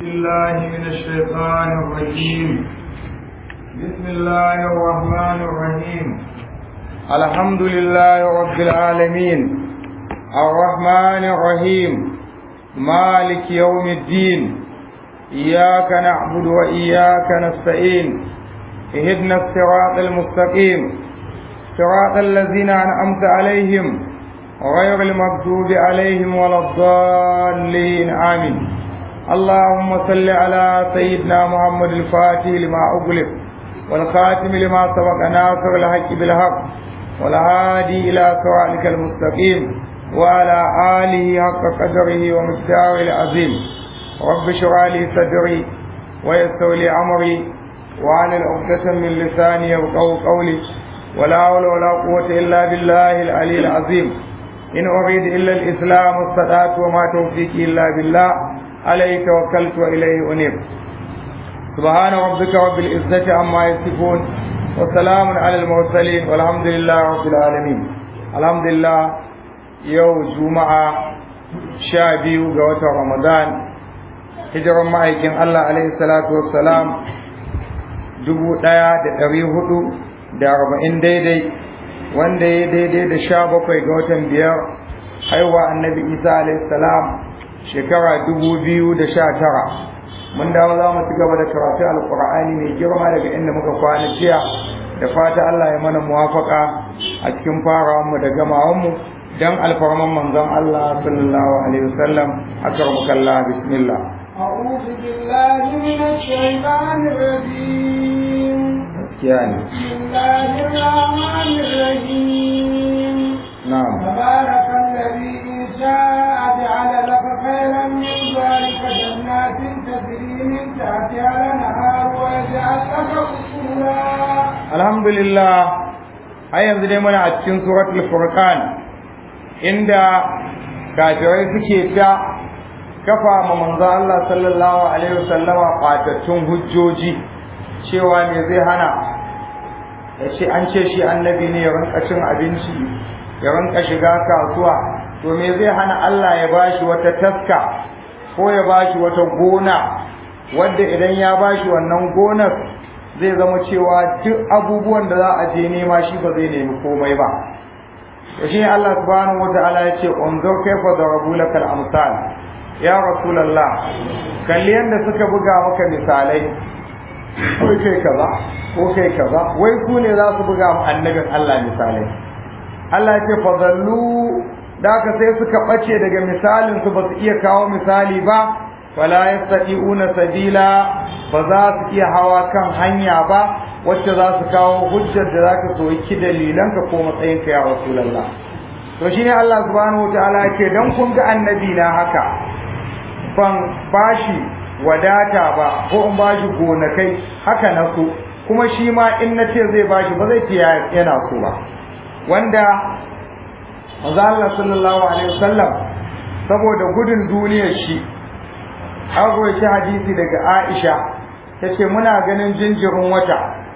الله من الشيطان الرجيم بسم الله الرحمن الرحيم الحمد لله رب العالمين الرحمن الرحيم مالك يوم الدين إياك نعبد وإياك نستعين اهدنا الصراط المستقيم صراط الذين أنعمت عليهم غير المغضوب عليهم ولا الضالين آمين اللهم صل على سيدنا محمد الفاتح لما أغلق والخاتم لما سبق ناصر الحق بالحق والهادي إلى صراطك المستقيم وعلى آله حق قدره ومقداره العظيم رب اشرح لي صدري ويسر لي أمري وعن العقدة من لساني يفقهوا قولي ولا حول ولا قوة إلا بالله العلي العظيم إن أريد إلا الإسلام استطعت وما توفيقي إلا بالله عليه توكلت وإليه أنيب سبحان ربك رب العزة عما يصفون وسلام على المرسلين والحمد لله رب العالمين الحمد لله يوم جمعة شابيو قوة رمضان hijiran ma'aikin Allah alaihi salatu wassalam dubu ɗaya da ɗari hudu da arba'in daidai wanda ya daidai da sha bakwai ga watan biyar haihuwa annabi isa alaihi salam shekara dubu biyu da sha tara mun dawo za mu ci gaba da karatu alkur'ani mai girma daga inda muka kwana jiya da fata Allah ya mana muwafaka a cikin farawanmu da gamawanmu dan alfarman manzon Allah sallallahu alaihi wasallam akarmukallah bismillah أعوذ بالله من الشيطان الرجيم يعني بسم الله الرحمن الرحيم نعم تبارك الذي إن شاء جعل لك خيرا من ذلك جنات تجري من تحتها الأنهار ويجعل لك قصورا alhamdulillah har yanzu dai muna a cikin suratul furqan inda kafirai suke ta kafa ma manzo Allah sallallahu alaihi wasallama kwatattun hujjoji cewa me zai hana ya ce an ce shi annabi ne ya rinka cin abinci ya rinka shiga kasuwa to me zai hana Allah ya bashi wata taska ko ya bashi wata gona wadda idan ya bashi wannan gonar zai zama cewa duk abubuwan da za a je nema shi ba zai nemi komai ba to shi Allah subhanahu wataala ya ce unzur kayfa darabu lakal amsal ya rasulullah kalli yanda suka buga maka misalai ko kai kaza ko kai kaza wai ku ne za su buga mu annabin Allah misalai Allah ya ce fadallu da ka sai suka bace daga misalin su ba su iya kawo misali ba fala yastati'una sabila ba za su iya hawa kan hanya ba wacce za su kawo hujjar da za ka soki dalilanka ko matsayinka ya rasulallah to shine Allah subhanahu wataala yake dan kun ga annabi na haka ban bashi wadata ba ko in bashi gonakai haka na so kuma shi ma in na ce zai bashi ba zai ce yana so ba wanda manzo Allah sallallahu alaihi wasallam saboda gudun duniyar shi an roki hadisi daga Aisha tace muna ganin jinjirin wata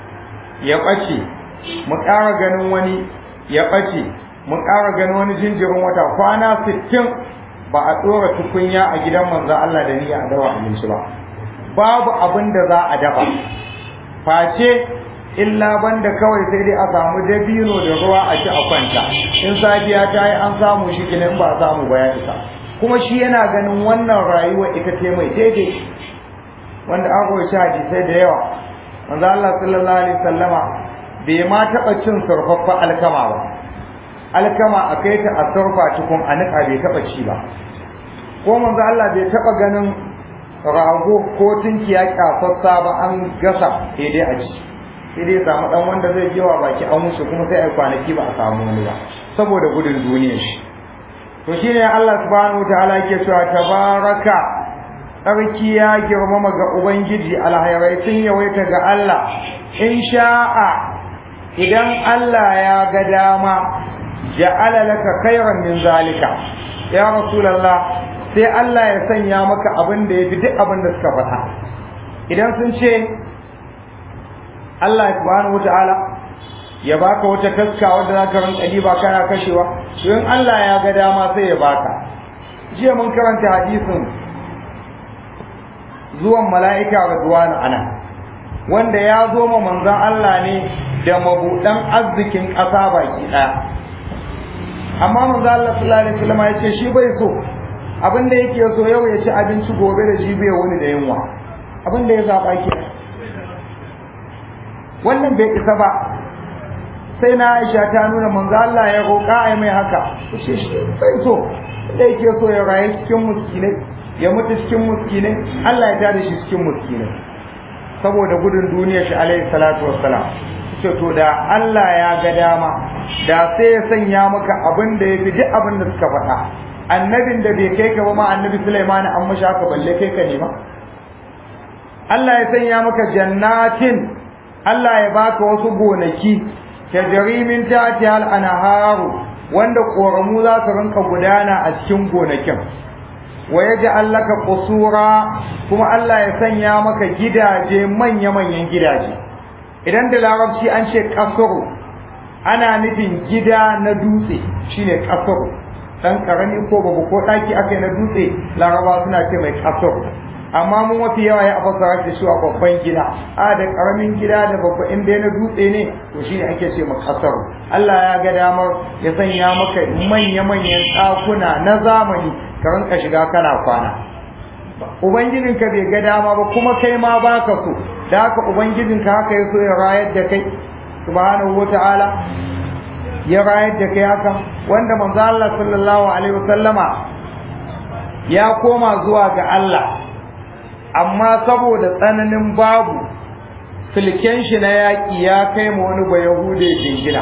ya ɓace mu ƙara ganin wani ya ɓace mu ƙara ganin wani jinjirin wata kwana sittin ba a ɗora tukunya a gidan manzon Allah da niyya a dawa abinci ba babu abin da za a dafa face illa banda kawai sai dai a samu dabino da ruwa a ci a kwanta in safiya ta yi an samu shi kenan ba a samu ba ya isa kuma shi yana ganin wannan rayuwa ita ce mai daidai wanda an roci hadisai da yawa manzo Allah sallallahu alaihi wasallama bai ma taba cin surfaffa alkama ba alkama a kai ta a surfa cikin a nika bai taba ci ba ko manzo Allah bai taba ganin rago ko tunkiya kyasassa ba an gasa sai dai a ci sai dai samu dan wanda zai jewa baki an wuce kuma sai ai kwanaki ba a samu wani ba saboda gudun duniyar shi to shine Allah subhanahu wataala yake cewa tabaraka sarki ya girmama ga ubangiji alhairai sun yawaita ga Allah in sha'a idan Allah ya ga dama ja'ala laka khairan min zalika ya rasulullah sai Allah ya sanya maka abin da yafi duk abin da suka faɗa idan sun ce Allah subhanahu wataala ya baka wata taska wadda za ka rinka diba kana kashewa to in Allah ya ga dama sai ya baka jiya mun karanta hadisin zuwan mala'ika Ridwan ana wanda ya zo ma manzon Allah ne da mabudan arzikin ƙasa baki ɗaya amma manzon Allah sallallahu alaihi wasallam ya ce shi bai so abin da yake so yau ya ci abinci gobe da shi bai wani da yunwa abin da ya zaba ke wannan bai isa ba sai na Aisha ta nuna manzo Allah ya roƙa ai mai haka ce shi bai so da yake so ya rayu cikin muskinai ya mutu cikin muskinai Allah ya tada shi cikin muskinai saboda gudun duniyar shi alaihi salatu wassalam ce to da Allah ya ga dama da sai ya sanya maka abin da ya fi duk abin da suka faɗa annabin da bai kai ka ba ma annabi Sulaiman an mashi haka balle kai ka ne ma Allah ya sanya maka jannatin Allah ya baka wasu gonaki tajri min tahtiha al-anharu wanda koramu za su rinka gudana a cikin gonakin wa yaj'al laka qusura kuma Allah ya sanya maka gidaje manya-manyan gidaje idan da larabci an ce kasuru ana nufin gida na dutse shine kasuru dan karami ko babu ko daki akai na dutse laraba suna ce mai kasuru amma mun mafi yawa ya fasara da shi a babban gida a da karamin gida da babba in dai na dutse ne to shine ake ce maka kasaru Allah ya ga damar ya sanya maka manya-manyan ɗakuna na zamani ka rinka shiga kana kwana ubangijinka bai ga dama ba kuma kai ma baka so da haka ubangijinka haka ya so ya rayar da kai subhanahu wata'ala ya rayar da kai haka wanda manzo Allah sallallahu alaihi wasallama ya koma zuwa ga Allah amma saboda tsananin babu silken shi na yaƙi ya kai ma wani ba yahude jingina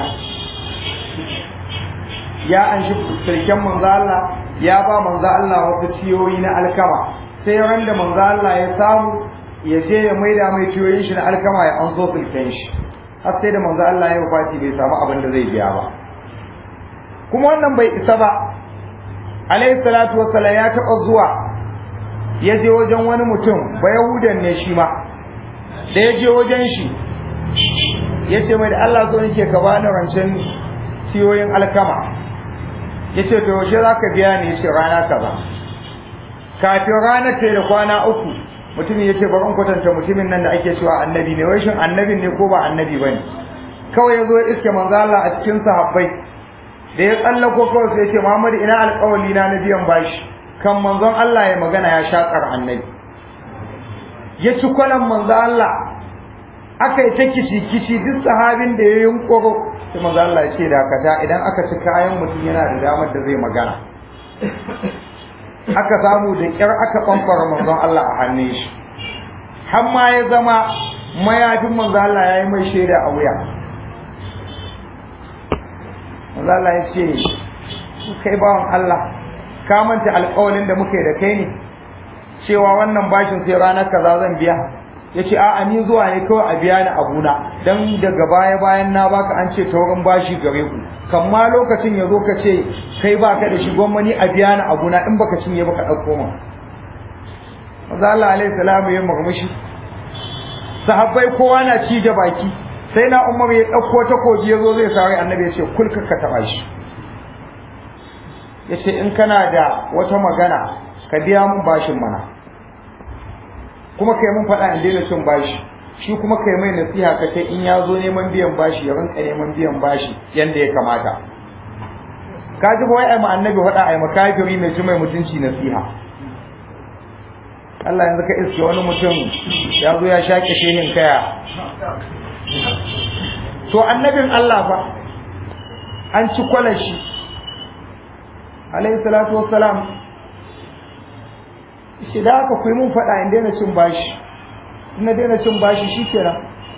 ya an shi silken manzo Allah ya ba manzo Allah wasu ciyoyi na alkama sai ran da manzo Allah ya samu ya je ya maida mai ciyoyin shi na alkama ya an so silken shi har sai da manzo Allah ya wafati bai samu abin da zai biya ba kuma wannan bai isa ba alayhi salatu wassalam ya taɓa zuwa ya je wajen wani mutum ba yahudan ne shi ma da ya je wajen shi ya ce mai da Allah zo nake ka bani rancen ciyoyin alkama ya ce to yaushe za ka biya ni ya ce rana kaza kafin ranar ta da kwana uku mutumin ya ce bari in kwatanta mutumin nan da ake cewa annabi ne wai shin annabin ne ko ba annabi bane kawai ya zo ya iske manzo Allah a cikin sahabbai da ya tsallako kawai sai ya ce Muhammad ina alƙawali na na biyan bashi kan manzon Allah ya magana ya shakar annabi ya ci kwalan manzo Allah aka yi ta kici kici duk sahabin da ya yunkuro sai manzo Allah ya ce dakata idan aka ci kayan mutum yana da damar da zai magana aka samu da kyar aka bambara manzon Allah a hannun shi har ma ya zama mayafin manzo Allah ya yi mai shaida a wuya manzo Allah ya ce kai bawan Allah ka manta alƙawalin da muka yi da kai ne cewa wannan bashin sai ranar kaza zan biya yace a'a ni zuwa ne kawai a biya ni abuna dan daga baya bayan na baka an ce taurin bashi gare ku kan ma lokacin ya zo ka ce kai baka da shi gwamnati a biya ni abuna in baka cinye baka dauko min Maza Allah alaihi salamu ya murmushi sahabbai kowa na ci da baki sai na Umar ya dauko takobi ya zo zai sare annabi ya ce kulka ka taba shi yace in kana da wata magana ka biya mun bashin mana kuma kai mun faɗa in daina cin bashi shi kuma kai mai nasiha ka ce in ya zo neman biyan bashi ya rinka neman biyan bashi yanda ya kamata ka ji ba wai ai annabi faɗa ai makafiri mai mai mutunci nasiha Allah yanzu ka iske wani mutum ya zo ya shaƙe shehin kaya to annabin Allah fa an ci kwalar shi alayhi salatu wassalam shi da aka kuyi mun faɗa in daina cin bashi in na daina cin bashi shi kenan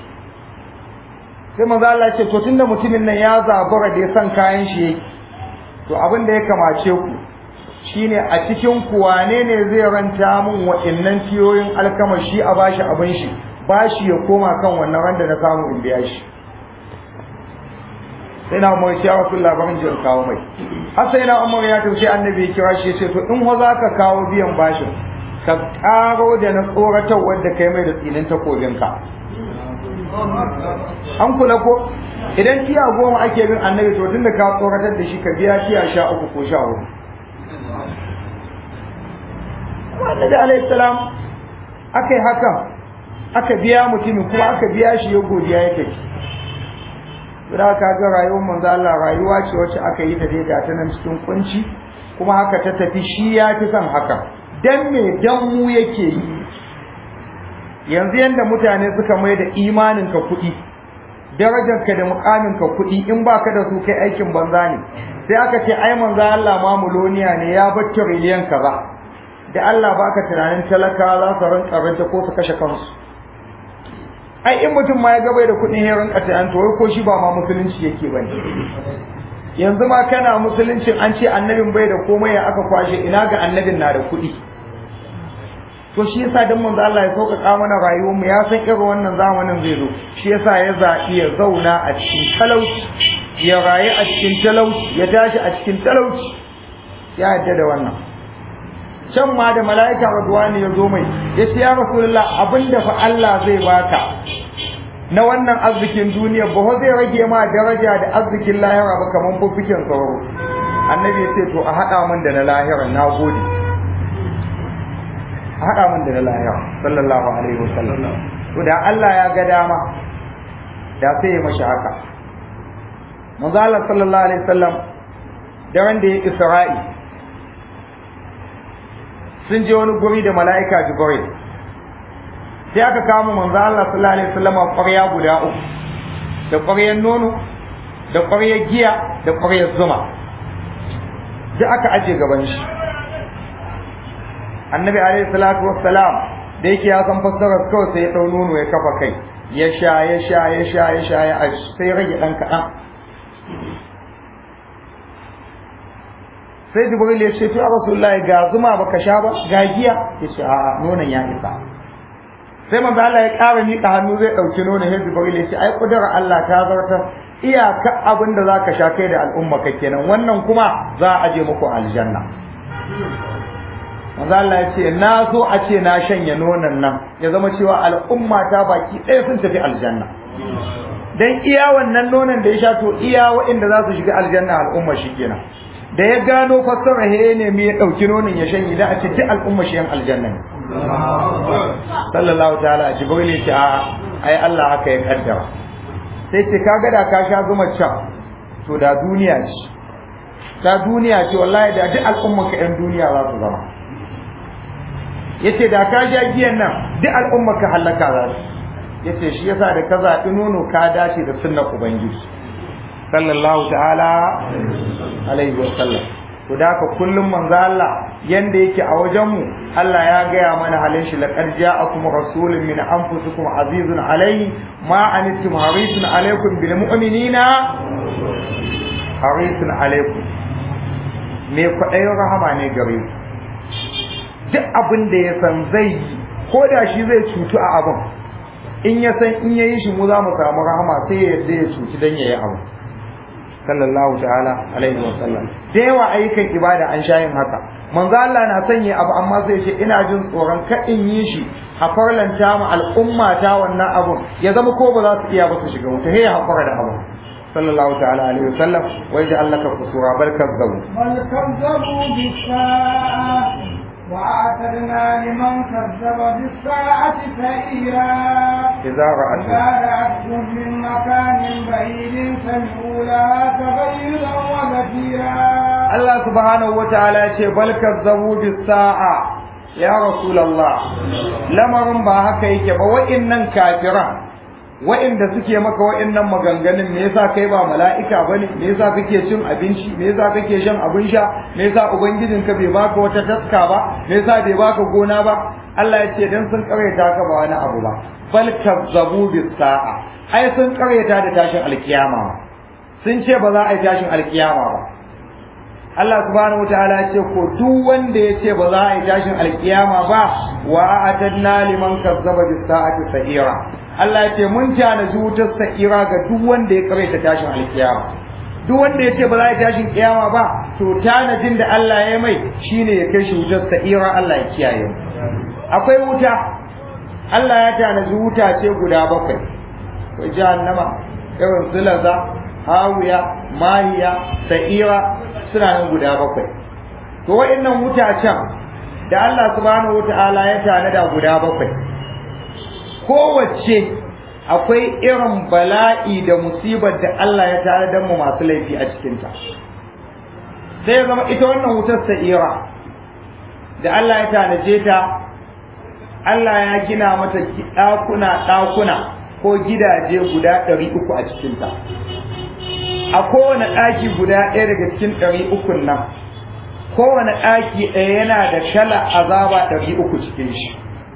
sai manzo Allah ce to tunda mutumin nan ya zabura da ya san kayan shi yake to abin da ya kamace ku shine a cikin ku wane ne zai ranta mun wa'annan tiyoyin alkama shi a bashi abin shi bashi ya koma kan wannan randa na samu in biya shi sai na umar ya wasu labarin jin kawo mai har sai na umar ya tafi annabi ya kira shi ya ce to in wa za ka kawo biyan bashin ka karo da na tsoratar wadda kai mai da tsinin takobinka an kula ko idan tiya goma ake bin annabi to tunda ka tsoratar da shi ka biya tiya sha uku ko sha hudu annabi alayhi salam aka yi hakan aka biya mutumin kuma aka biya shi ya godiya ya tafi da ka ga rayuwar manzo Allah rayuwa ce wacce aka yi ta daidai ta nan cikin kunci kuma haka ta tafi shi ya fi son haka dan me dan mu yake yi yanzu yanda mutane suka mai da imanin ka kuɗi darajar ka da mukamin ka kuɗi in baka da su kai aikin banza ne sai aka ce ai manzo Allah ma muloniya ne ya bar trillion kaza da Allah baka tunanin talaka za su rinka ranta ko su kashe kansu ai in mutum ma ya ga bai da kuɗin ya rinka tunanin to wai ko shi ba ma musulunci yake bane yanzu ma kana musuluncin an ce annabin bai da komai ya aka kwashe ina ga annabin na da kuɗi to shi yasa dan manzo Allah ya sauƙaƙa mana rayuwar mu ya san irin wannan zamanin zai zo shi yasa ya zaɓi ya zauna a cikin talauci ya rayu a cikin talauci ya tashi a cikin talauci ya yadda da wannan can ma da mala'ika radwani ya zo mai ya ce ya rasulullah abinda fa Allah zai baka na wannan arzikin duniya ba zai rage ma daraja da arzikin lahira ba kamar fuffuken sauro annabi ya ce to a haɗa min da na lahira na gode a haɗa min da na lahira sallallahu alaihi wasallam to da Allah ya ga dama da sai ya mashi haka manzo Allah sallallahu alaihi wasallam daren da ya Isra'i sun je wani guri da mala'ika Jibril sai aka kama manzo Allah sallallahu alaihi wasallam ƙwarya guda uku da ƙwaryar nono da ƙwaryar giya da ƙwaryar zuma da aka aje gaban shi annabi alaihi salatu wassalam da yake ya san fassarar kawai sai ya dau nono ya kafa kai ya sha ya sha ya sha ya sha ya sai rage dan kaɗan sai jibril ya ce to ya rasulullahi ga zuma baka sha ba ga giya ya ce a'a nonon ya isa sai manzo Allah ya ƙara miƙa hannu zai ɗauki nonon sai jibril ya ce ai kudura Allah ta zartar iyaka abin da zaka sha kai da al'umma ka kenan wannan kuma za a aje muku aljanna manzo Allah ya ce na so a ce na shanye nonon nan ya zama cewa al'umma ta baki ɗaya sun tafi aljanna dan iya wannan nonon da ya sha to iya waɗanda za su shiga aljanna al'umma shi kenan da ya gano fassara he ne me ya dauki nonon ya shanye da a ce duk al'umma shi yan aljanna ne sallallahu ta'ala jibril ya ce a ai Allah haka ya kaddara sai ce kaga da ka sha zuma can to da duniya ce ta duniya ce wallahi da duk al'umma ka yan duniya za su zama yace da ka sha giyan nan duk al'umma ka halaka za su yace shi yasa da ka zaɓi nono ka dace da sunnar ubangiji sallallahu ta'ala alaihi wa sallam to da ka kullum manzo Allah yanda yake a wajen mu Allah ya gaya mana halin shi laqad ja'akum rasulun min anfusikum azizun alaihi ma anittum harisun alaikum bil mu'minina harisun alaikum me kwaɗayin rahama ne gare ku duk abin da ya san zai yi ko da shi zai cutu a abin in ya san in yayi shi mu za mu samu rahama sai ya yarda ya cuci dan yayi abu sallallahu ta'ala alaihi wa sallam da yawa ayyukan ibada an sha yin haka manzo Allah na sanya abu amma sai ce ina jin tsoron ka in yi shi a farlanta mu al'umma ta wannan abun ya zama ko ba za su iya ba su shiga wuta he ya hakura da abu sallallahu ta'ala alaihi wa sallam wa yaj'al laka qusura bal kazzabu بل كذبوا بالساعة وأعتدنا لمن كذب بالساعة سعيرا idza ra'atu إذا رأتهم من مكان بعيد سمعوا لها تغيرا وزفيرا Allah subhanahu wataala ya ce bal kazzabu bis sa'a ya rasulullah lamarin ba haka yake ba wa'innan kafiran wa'inda suke maka wa'innan maganganun me yasa kai ba mala'ika bane me yasa kake cin abinci me yasa kake shan abin sha me yasa ubangijinka bai baka wata taska ba me yasa bai baka gona ba Allah ya ce dan sun karyata ka ba wani abu ba bal kazzabu bis sa'a ai sun karyata da tashin alkiyama sun ce ba za a yi tashin alkiyama ba Allah subhanahu wataala ya ce ko duk wanda ya ce ba za a yi tashin alkiyama ba wa a'tadna liman kazzaba bis sa'ati sa'ira Allah ya ce mun tanaji wutar sa'ira ga duk wanda ya karaita tashin alkiyama duk wanda ya ce ba za a yi tashin kiyama ba to tanajin da Allah ya mai shine ya kai shi wutar sa'ira Allah ya kiyaye mu akwai wuta Allah ya tanaji wuta ce guda bakwai ko jahannama irin zulaza hawiya mahiya sa'ira suna nan guda bakwai to wa'annan wutacen da Allah subhanahu wata'ala ya tanada guda bakwai kowace akwai irin bala'i da musibar da Allah ya tanadar mu masu laifi a cikinta sai zama ita wannan wutar sa'ira da Allah ya tanaje ta Allah ya gina mata ɗakuna ɗakuna ko gidaje guda ɗari uku a cikinta a kowane ɗaki guda ɗaya daga cikin ɗari ukun nan kowane ɗaki ɗaya yana da kala azaba ɗari uku cikin shi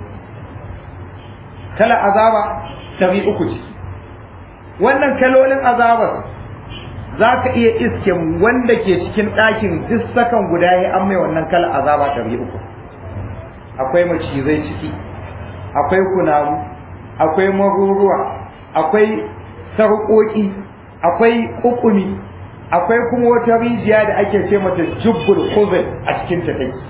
kala azaba ɗari uku ciki wannan kalolin azabar za ka iya iske wanda ke cikin ɗakin duk sakan guda ya an mai wannan kala azaba ɗari uku akwai macizai ciki akwai kunamu akwai maruruwa akwai sarƙoƙi akwai ƙuƙumi akwai kuma wata rijiya da ake ce mata jubbul khuzl a cikin ta take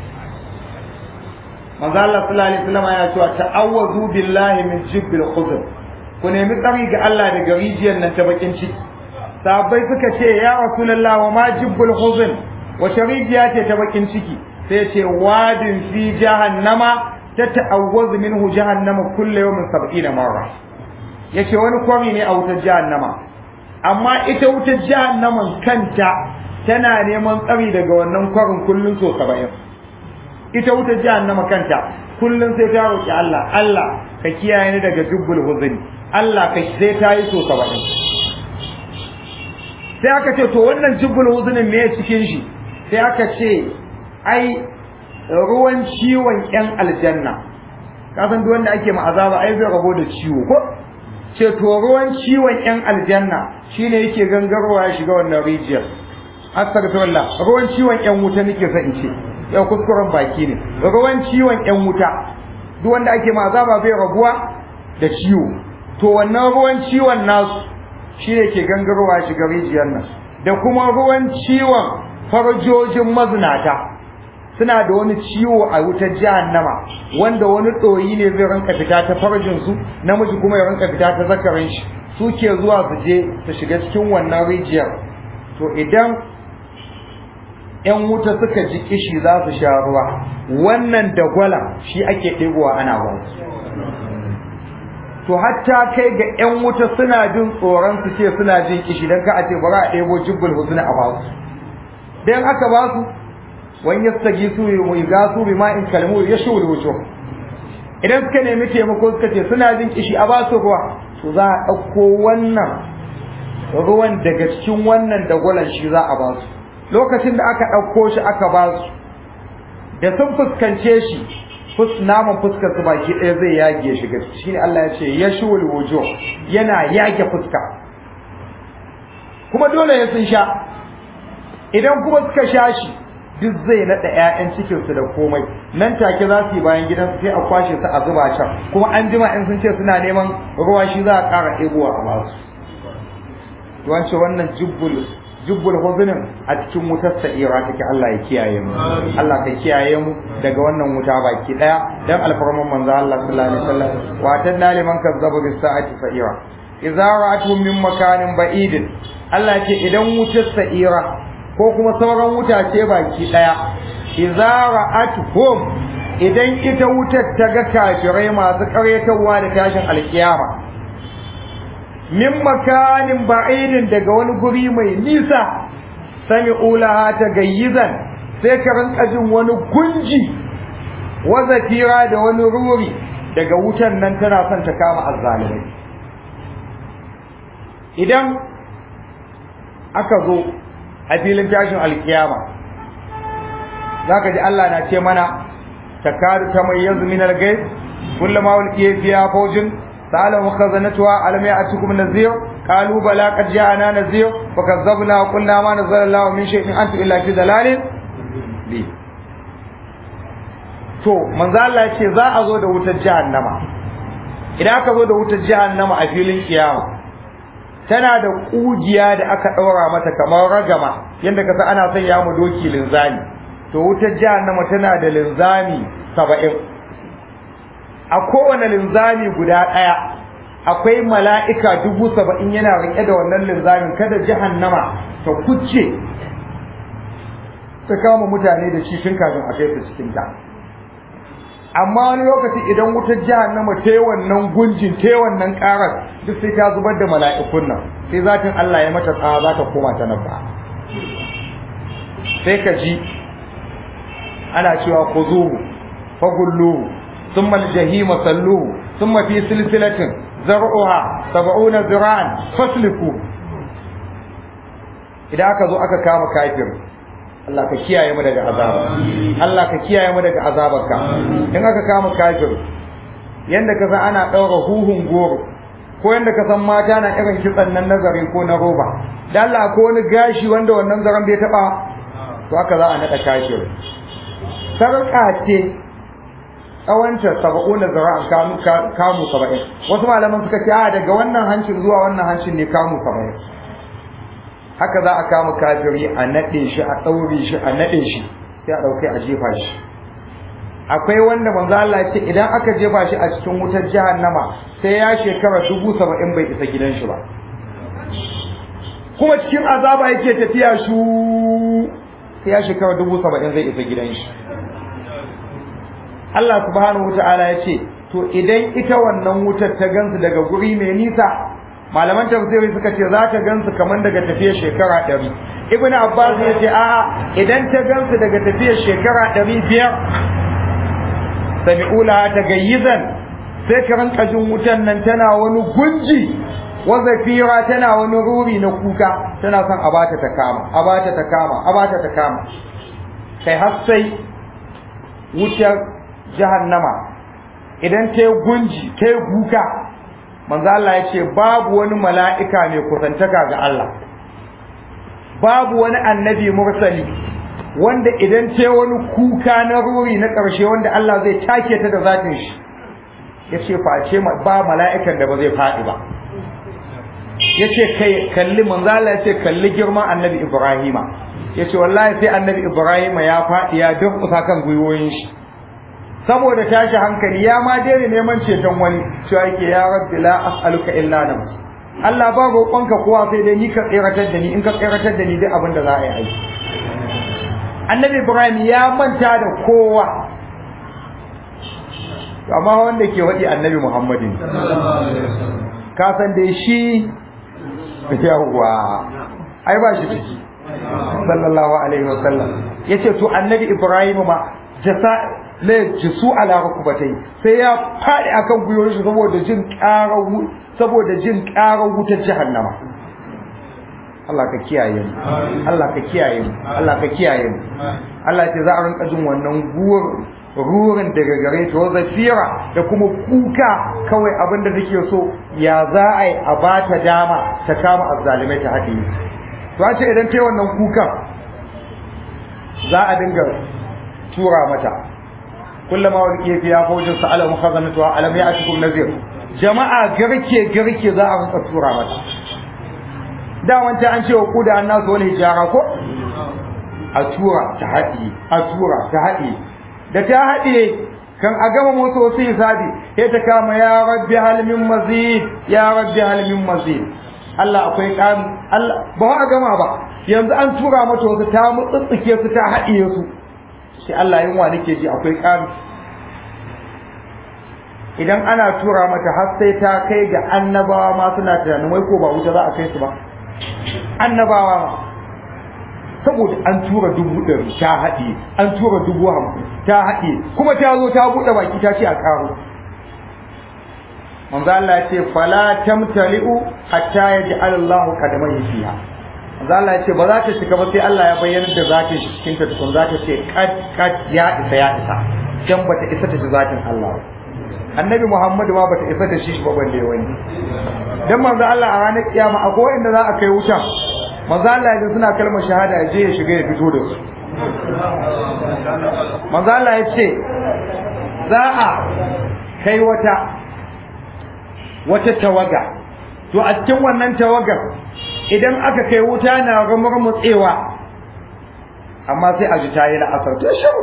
manzo Allah sallallahu alaihi wasallam ya cewa ta'awwazu billahi min jubbil khuzl ku nemi tsari ga Allah daga rijiyar nan ta bakin ciki sahabbai suka ce ya rasulullah wa ma jubbul khuzl wace rijiya ce ta bakin ciki sai ce wadin fi jahannama ta ta'awwazu minhu jahannama kullu yawmin 70 marra yace wani kwami ne a wutar jahannama amma ita wutar jahannaman kanta tana neman tsari daga wannan kwarin kullun so 70 ita wutar jahannama kanta kullun sai ta roki Allah Allah ka kiyaye ni daga jubbul huzni Allah ka sai ta yi so 70 sai aka ce to wannan jubbul huznin me cikin shi sai aka ce ai ruwan ciwon ƴan aljanna ka san duk wanda ake ma azaba ai zai rabo da ciwo ko ce to ruwan ciwon ƴan aljanna shine yake gangarwa ya shiga wannan rijiyar astaghfirullah ruwan ciwon ƴan wuta nake son in ce yau kuskuren baki ne ruwan ciwon ƴan wuta duk wanda ake ma azaba zai rabuwa da ciwo to wannan ruwan ciwon nasu shine ke gangarwa ya shiga rijiyar nan da kuma ruwan ciwon farjojin mazinata suna da wani ciwo a wutar jahannama wanda wani ɗoyi ne zai rinka fita ta farjin su namiji kuma ya rinka fita ta zakarin shi su ke zuwa su je su shiga cikin wannan rijiyar to idan yan wuta suka ji kishi za su sha ruwa wannan dagwala shi ake ɗigowa ana ba su to hatta kai ga yan wuta suna jin tsoron su ce suna jin kishi dan ka a ce bari a ɗebo jibbul husna a ba su dan aka ba su wani yastagi su yi ga su bi ma'in kalmu ya shuri wuce idan suka nemi taimako suka ce suna jin kishi a ba su ruwa to za a ɗauko wannan ruwan daga cikin wannan dagwalan shi za a ba su lokacin da aka ɗauko shi aka ba su da sun fuskance shi naman fuskar su baki ɗaya zai yage shi gaske shine Allah ya ce yashul wujuh yana yage fuska kuma dole ya sun sha idan kuma suka sha shi duk zai naɗa ƴaƴan cikin su da komai nan take za su yi bayan gidan sai a kwashe su a zuba can kuma an jima in sun ce suna neman ruwa shi za a ƙara ɗebowa a basu to wance wannan jubbul jubbul huzunin a cikin wutar sa'ira take Allah ya kiyaye mu Allah ka kiyaye mu daga wannan wuta baki daya dan alfarman manzo Allah sallallahu alaihi wasallam wa tanna liman kazzabu bis sa'ati sa'ira idza ra'atu min makanin ba'idin Allah ce idan wutar sa'ira ko kuma sauran wuta ce baki daya idza ra'atuhum idan ita wutar ta ga kafirai masu karyatawa da tashin alkiyama min makanin ba'idin daga wani guri mai nisa sami ulaha ta gayyizan sai ka rinka jin wani gunji wazafira da wani ruri daga wutan nan tana son ta kama azzalimai idan aka zo a filin tashin alkiyama zaka ji Allah na ce mana takadu tamayyazu min al-ghayb kullama ulqiya fiha fawjun سألهم خزنتها ألم يأتكم نذير قالوا بلى قد جاءنا نذير فكذبنا وقلنا ما نزل الله من شيء أنتم إلا في ضلال لي to manzo Allah ya ce za a zo da wutar jahannama idan aka zo da wutar jahannama a filin kiyama tana da kugiya da aka daura mata kamar ragama yanda kasa ana son ya mu doki linzami to wutar jahannama tana da linzami 70 a kowane linzami guda ɗaya akwai mala'ika dubu saba'in yana riƙe da wannan linzamin kada jahannama ta kuce ta kama mutane da shi tun kafin a kai su cikin ta amma wani lokaci idan wutar jahannama ta yi wannan gunjin ta yi wannan karar duk sai ta zubar da mala'ikun nan sai zatin Allah ya mata tsawa za ta koma ta nan ba sai ka ji ana cewa ku zo fagullu ثم الجحيم صلوه ثم في سلسلة زرعها سبعون ذراعا فاسلكوه idan aka zo aka kama kafir Allah ka kiyaye mu daga azaba Allah ka kiyaye mu daga azabarka in aka kama kafir yanda ka san ana daura huhun goro ko yanda ka san mata na irin kitsan nan nazari ko na roba dan Allah ko wani gashi wanda wannan zaran bai taba to haka za a nada kafir sarka ce tsawonta saba'una zara'an kamu kamu saba'in wasu malaman suka ce a daga wannan hancin zuwa wannan hancin ne kamu saba'in haka za a kama kafiri a naɗe shi a ɗaure shi a naɗe shi sai a ɗauke a jefa shi akwai wanda manzo Allah ce idan aka jefa shi a cikin wutar jahannama sai ya shekara dubu saba'in bai isa gidan shi ba kuma cikin azaba yake tafiya shu sai ya shekara dubu saba'in zai isa gidan shi Allah subhanahu wata'ala ya ce to idan ita wannan wutar ta gansu daga guri mai nisa malaman tafsiri suka ce za ta gansu kamar daga tafiyar shekara ɗari ibn abbas ya ce a'a idan ta gansu daga tafiyar shekara ɗari biyar sami'ula ta gayyizan sai ka rinka jin wutan nan tana wani gunji wazafira tana wani ruri na kuka tana son a bata ta kama a bata ta kama a bata ta kama kai har sai wutar jahannama idan ta yi gunji ta yi kuka manzo Allah ya ce babu wani mala'ika mai kusantaka ga Allah babu wani annabi mursali wanda idan ta yi wani kuka na ruri na ƙarshe wanda Allah zai take ta da zatin shi ya ce face ba mala'ikan da ba zai faɗi ba ya ce kalli manzo Allah ya ce kalli girman annabi Ibrahima ya ce wallahi sai annabi Ibrahima ya faɗi ya durƙusa kan gwiwoyin shi saboda tashi hankali ya ma daina neman ceton wani cewa yake ya rabbi la as'aluka illa nafsi Allah ba roƙonka kowa sai dai ni ka tsiratar da ni in ka tsiratar da ni duk abin da za a yi aiki annabi Ibrahim ya manta da kowa amma wanda ke waɗi annabi Muhammadin ka san dai shi yawwa ai ba shi ciki sallallahu alaihi wasallam yace to annabi Ibrahim ma jasa la jisu ala rukubatai sai ya fadi akan guyoyin shi saboda jin ƙarar saboda jin ƙarar wutar jahannama Allah ka kiyaye mu Allah ka kiyaye mu Allah ka kiyaye mu Allah ce za a rinka jin wannan guwar rurin daga gare ta zafira da kuma kuka kawai abin da take so ya za a yi a ba ta dama ta kama azzalimai ta haɗe to a ce idan ta yi wannan kukan za a dinga tura mata kullama wani kefi ya faujin sa alamu khazanatu alam ya atikum nazir jama'a garke garke za a rinka tura mata da wanta an ce wa kuda an nasu wani hijara ko a tura ta haɗi a tura ta haɗi da ta haɗe kan a gama musu wasu hisabi sai ta kama ya rabbi hal min mazid ya rabbi hal min mazid Allah akwai ƙari Allah ba a gama ba yanzu an tura mata wasu ta mutsutsuke su ta haɗiye su sai Allah yunwa nake ji akwai ƙari idan ana tura mata har sai ta kai ga annabawa ma suna tunanin wai ko ba wuta za a kai su ba annabawa ma saboda an tura dubu ɗari ta haɗe an tura dubu hamsin ta haɗe kuma ta zo ta buɗe baki ta ce a ƙaro manzo Allah ya ce fala tamtali'u hatta yaj'al Allahu qadamai fiha manzo Allah ya ce ba za ta shiga ba sai Allah ya bayyana da zatin shi cikin ta tukun za ta ce kad kad ya isa ya isa dan bata isa ta zatin Allah annabi Muhammadu ma bata isa da shi ba balle wani dan manzo Allah a ranar kiyama akwai inda za a kai wuta manzo Allah ya suna kalmar shahada ya je ya shiga ya fito da su manzo Allah ya ce za a kai wata wata tawaga to a cikin wannan tawagar idan aka kai wuta na mutsewa amma sai a ji tayi la'asar to shiru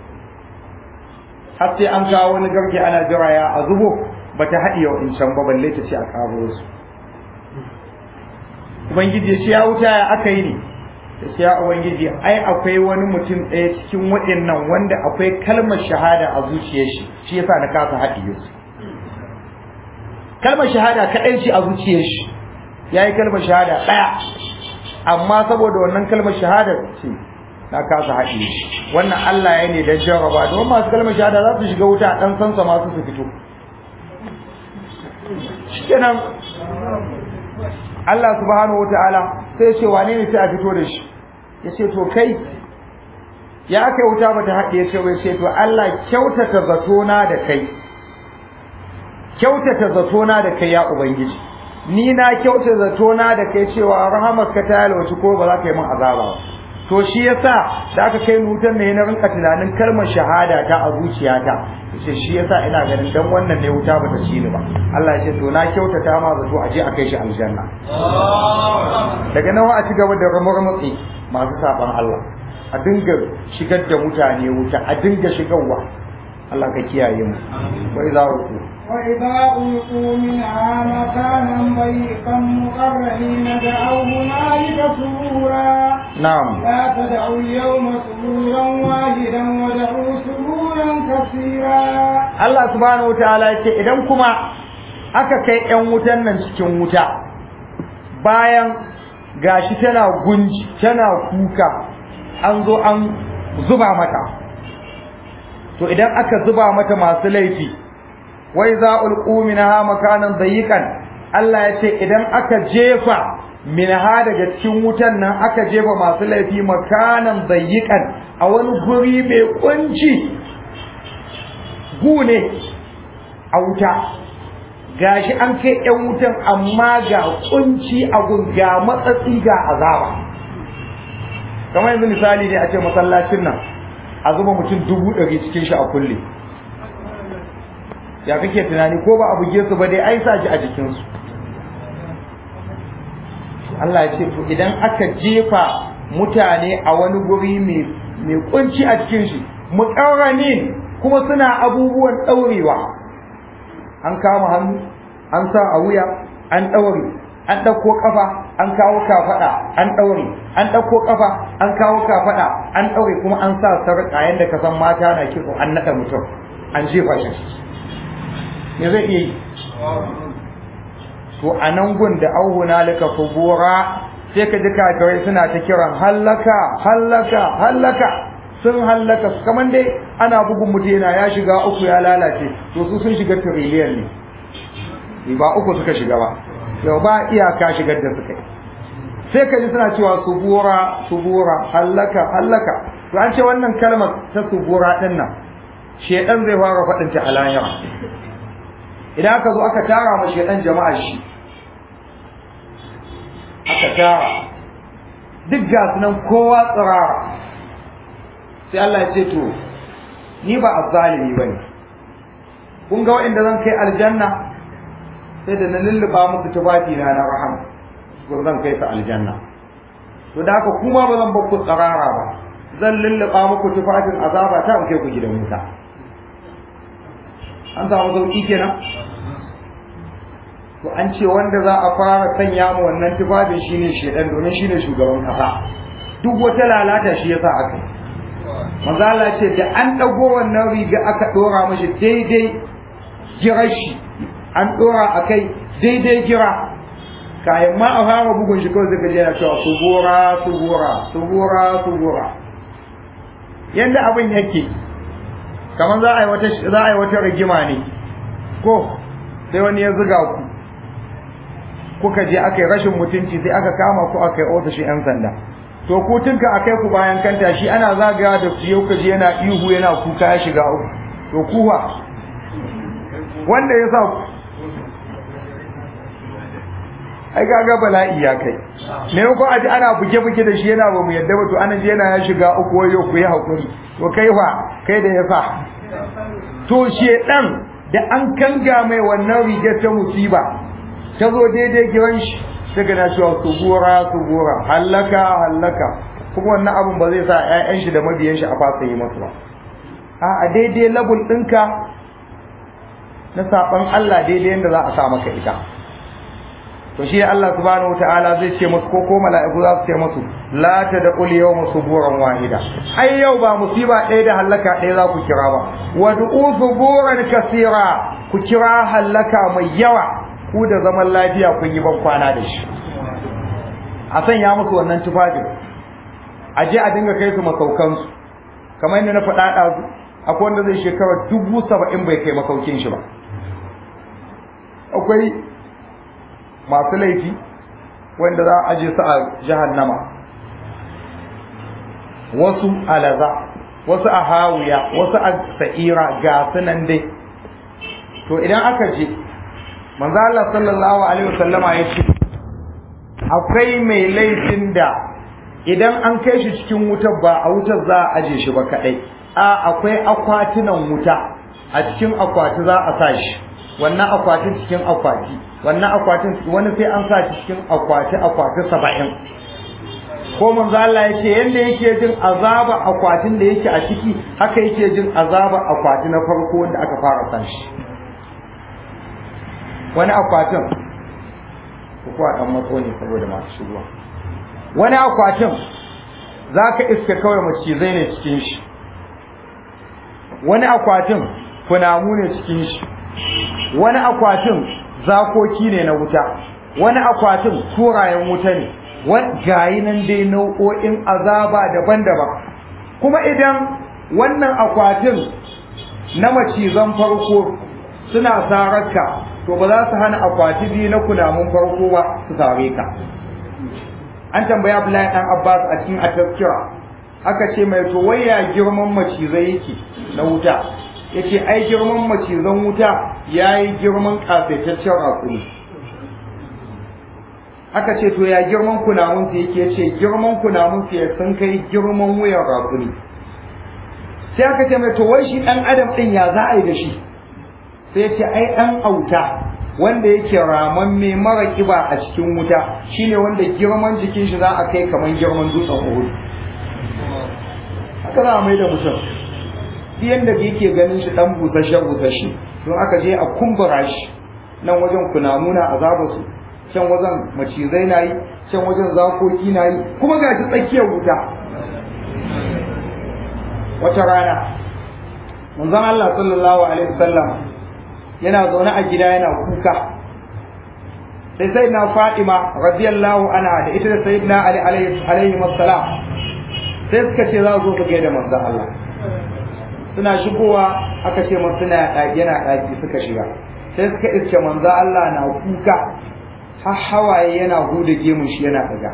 har sai an kawo wani garke ana jiraya a zubo bata haɗiye wa in can ba balle ta ce a kawo su ubangiji ya ce ya wuta ya aka yi ne sai ya ubangiji ai akwai wani mutum ɗaya cikin waɗannan wanda akwai kalmar shahada a zuciyar shi shi yasa na kasa haɗiye su kalmar shahada kaɗai ce a zuciyar shi ya yi kalmar shahada ɗaya amma saboda wannan kalmar shahada ce na kasa haɗiye shi wannan Allah ya ne don jarraba don masu kalmar shahada za su shiga wuta ɗan sansa masu su fito shikenan Allah subhanahu wataala sai ya ce wane ne sai a fito da shi ya ce to kai ya kai wuta bata haɗe ya ce wai ce to Allah kyautata zatona da kai kyautata zatona da kai ya ubangiji ni na kyautata zatona da kai cewa rahamarka ta yalwaci ko ba za ka yi min azaba ba to shi yasa da aka kai nutan ne na rinka tunanin kalmar shahada ta a zuciyata yace shi yasa ina ganin dan wannan ne wuta bata ci ni ba Allah ya ce to na kyautata ma zato a je a kai shi aljanna daga nan a ci gaba da ramurmutsi masu saban Allah a dinga shigar da mutane wuta a dinga shigarwa Allah ka kiyaye mu wai za ku وإذا ألقوا منها مكانا ضيقا مقرنين دعوا هنالك ثبورا na'am لا تدعوا اليوم ثبورا واحدا ودعوا ثبورا كثيرا Allah subhanahu wataala ya ce idan kuma aka kai ƴan wutan nan cikin wuta bayan gashi tana gunji tana kuka an zo an zuba mata to idan aka zuba mata masu laifi wai za ulqu minha makanan dayiqan Allah ya ce idan aka jefa minha daga cikin wutan nan aka jefa masu laifi makanan dayiqan a wani guri mai kunci gune a wuta gashi an kai yan wutan amma ga kunci a gun ga matsatsi ga azaba kamar yanzu misali ne a ce masallacin nan a zuba mutum dubu ɗari cikin shi a kulle ya kake tunani ko ba a buge su ba dai ai sa shi a jikinsu Allah ya ce to idan aka jefa mutane a wani guri mai mai kunci a cikin shi muqarranin kuma suna abubuwan daurewa an kama hannu an sa a wuya an daure an dauko kafa an kawo kafada an daure an dauko kafa an kawo kafada an daure kuma an sa sarƙa yanda ka san mata na kitso an nada mutum an jefa shi me zai iya yi to a nan gun da auhuna laka fubura sai ka ji kafirai suna ta kiran hallaka hallaka hallaka sun hallaka kamar dai ana bugun mutum yana ya shiga uku ya lalace to su sun shiga tiriliyan ne ba uku suka shiga ba yau ba iyaka shigar da suka yi sai ka ji suna cewa subura subura hallaka hallaka to an ce wannan kalmar ta subura din nan shedan zai fara faɗin ta a lahira idan aka zo aka tara ma shedan jama'ar shi aka tara duk ga nan kowa tsirara sai Allah ya ce to ni ba azzalimi bane kun ga waɗanda zan kai aljanna sai da na lulluba musu tufafi na na rahama ko zan kai su aljanna to da haka kuma ba zan ku tsirara ba zan lulluba muku tufafin azaba ta in kai ku gidan wuta an samu sauki kenan to an ce wanda za a fara sanya mu wannan tufafin shine shedan domin shine shugaban kasa duk wata lalata shi yasa aka yi manzo Allah ce da an dago wannan riga aka dora mashi daidai girar shi an dora akai daidai gira kayan ma a fara bugun shi kawai zaka je yana cewa subura subura subura subura yanda abin yake kamar za a yi wata za a yi wata rigima ne ko sai wani ya zuga ku kuka je aka yi rashin mutunci sai aka kama ku aka yi ofishin 'yan sanda to ku tunka a kai ku bayan kanta shi ana zagaya da ku yau kaji yana ihu yana kuka ya shiga uku to kuwa wanda ya sa ku ai kaga bala'i ya kai me ko aji ana buge buge da shi yana ba mu yadda ba to ana je yana ya shiga uku wayo ku yi hakuri to kai fa kai da ya sa to shedan da an kanga mai wannan rigar ta musiba ta zo daidai giran shi ta gana cewa subura subura hallaka hallaka kuma wannan abun ba zai sa ƴaƴan shi da mabiyan shi a fasa yi masu ba a a daidai labul ɗinka na saɓan Allah daidai yadda za a sa maka ita to shi Allah subhanahu wataala zai ce musu ko ko mala'iku za su ce musu la tad'ul yawma suburan wahida ai yau ba musiba ɗaya da halaka ɗaya za ku kira ba wad'u suburan kasira ku kira halaka mai yawa ku da zaman lafiya kun yi ban kwana da shi a sanya musu wannan tufafin a je a dinga kai su masaukansu kamar yadda na faɗa ɗazu akwai wanda zai shekara dubu saba'in bai kai masaukin shi ba akwai masu laifi wanda za a aje su a jahannama wasu a laza wasu a hawiya wasu a sa'ira ga sunan dai to idan aka je manzo Allah sallallahu alaihi wasallama ya ce akwai mai laifin da idan an kai shi cikin wutar ba a wutar za a aje shi ba kadai a akwai akwatunan wuta a cikin akwati za a sa shi wannan akwatin cikin akwati wannan akwatin wani sai an sa shi cikin akwati akwati saba'in ko manzo Allah ya ce yanda yake jin azaba akwatin da yake a ciki haka yake jin azaba akwati na farko wanda aka fara san shi wani akwatin ko a dan matso ne saboda masu shigowa wani akwatin zaka iska kawai macizai ne cikin shi wani akwatin kunamu ne cikin shi wani akwatin zakoki ne na wuta wani akwatin turayen wuta ne gayi nan dai nau'o'in azaba daban-daban kuma idan wannan akwatin na macizan farko suna sararka to ba za su hana akwati biyu na kunamun farko ba su sare ka an tambaya Abdullahi dan Abbas a cikin at-tazkira aka ce mai to waya girman macizai yake na wuta yace ai girman macizan wuta yayi girman kafaitaccen rakumi aka ce to ya girman kunamun su yake yace girman kunamun su sun kai girman wuyan rakumi sai aka ce mai to wai shi dan adam din ya za a yi da shi sai yace ai dan auta wanda yake raman mai mara kiba a cikin wuta shine wanda girman jikin shi za a kai kaman girman dutsen Uhud haka za a mai da mutum yanda da yake ganin shi dan busashe busashe don aka je a kumbura shi nan wajen kunamuna azaba su can wajen macizai na yi can wajen zakoki na yi kuma ga shi tsakiyar wuta wata rana manzon Allah sallallahu alaihi wasallam yana zaune a gida yana kuka sai sai na Fatima radiyallahu anha da ita da sayyidina Ali alaihi wassalam sai suka ce za su zo su gaida manzon Allah suna shigowa aka ce masu suna yana ɗaki suka shiga sai suka iske manzo Allah na kuka har hawaye yana huda gemun shi yana daga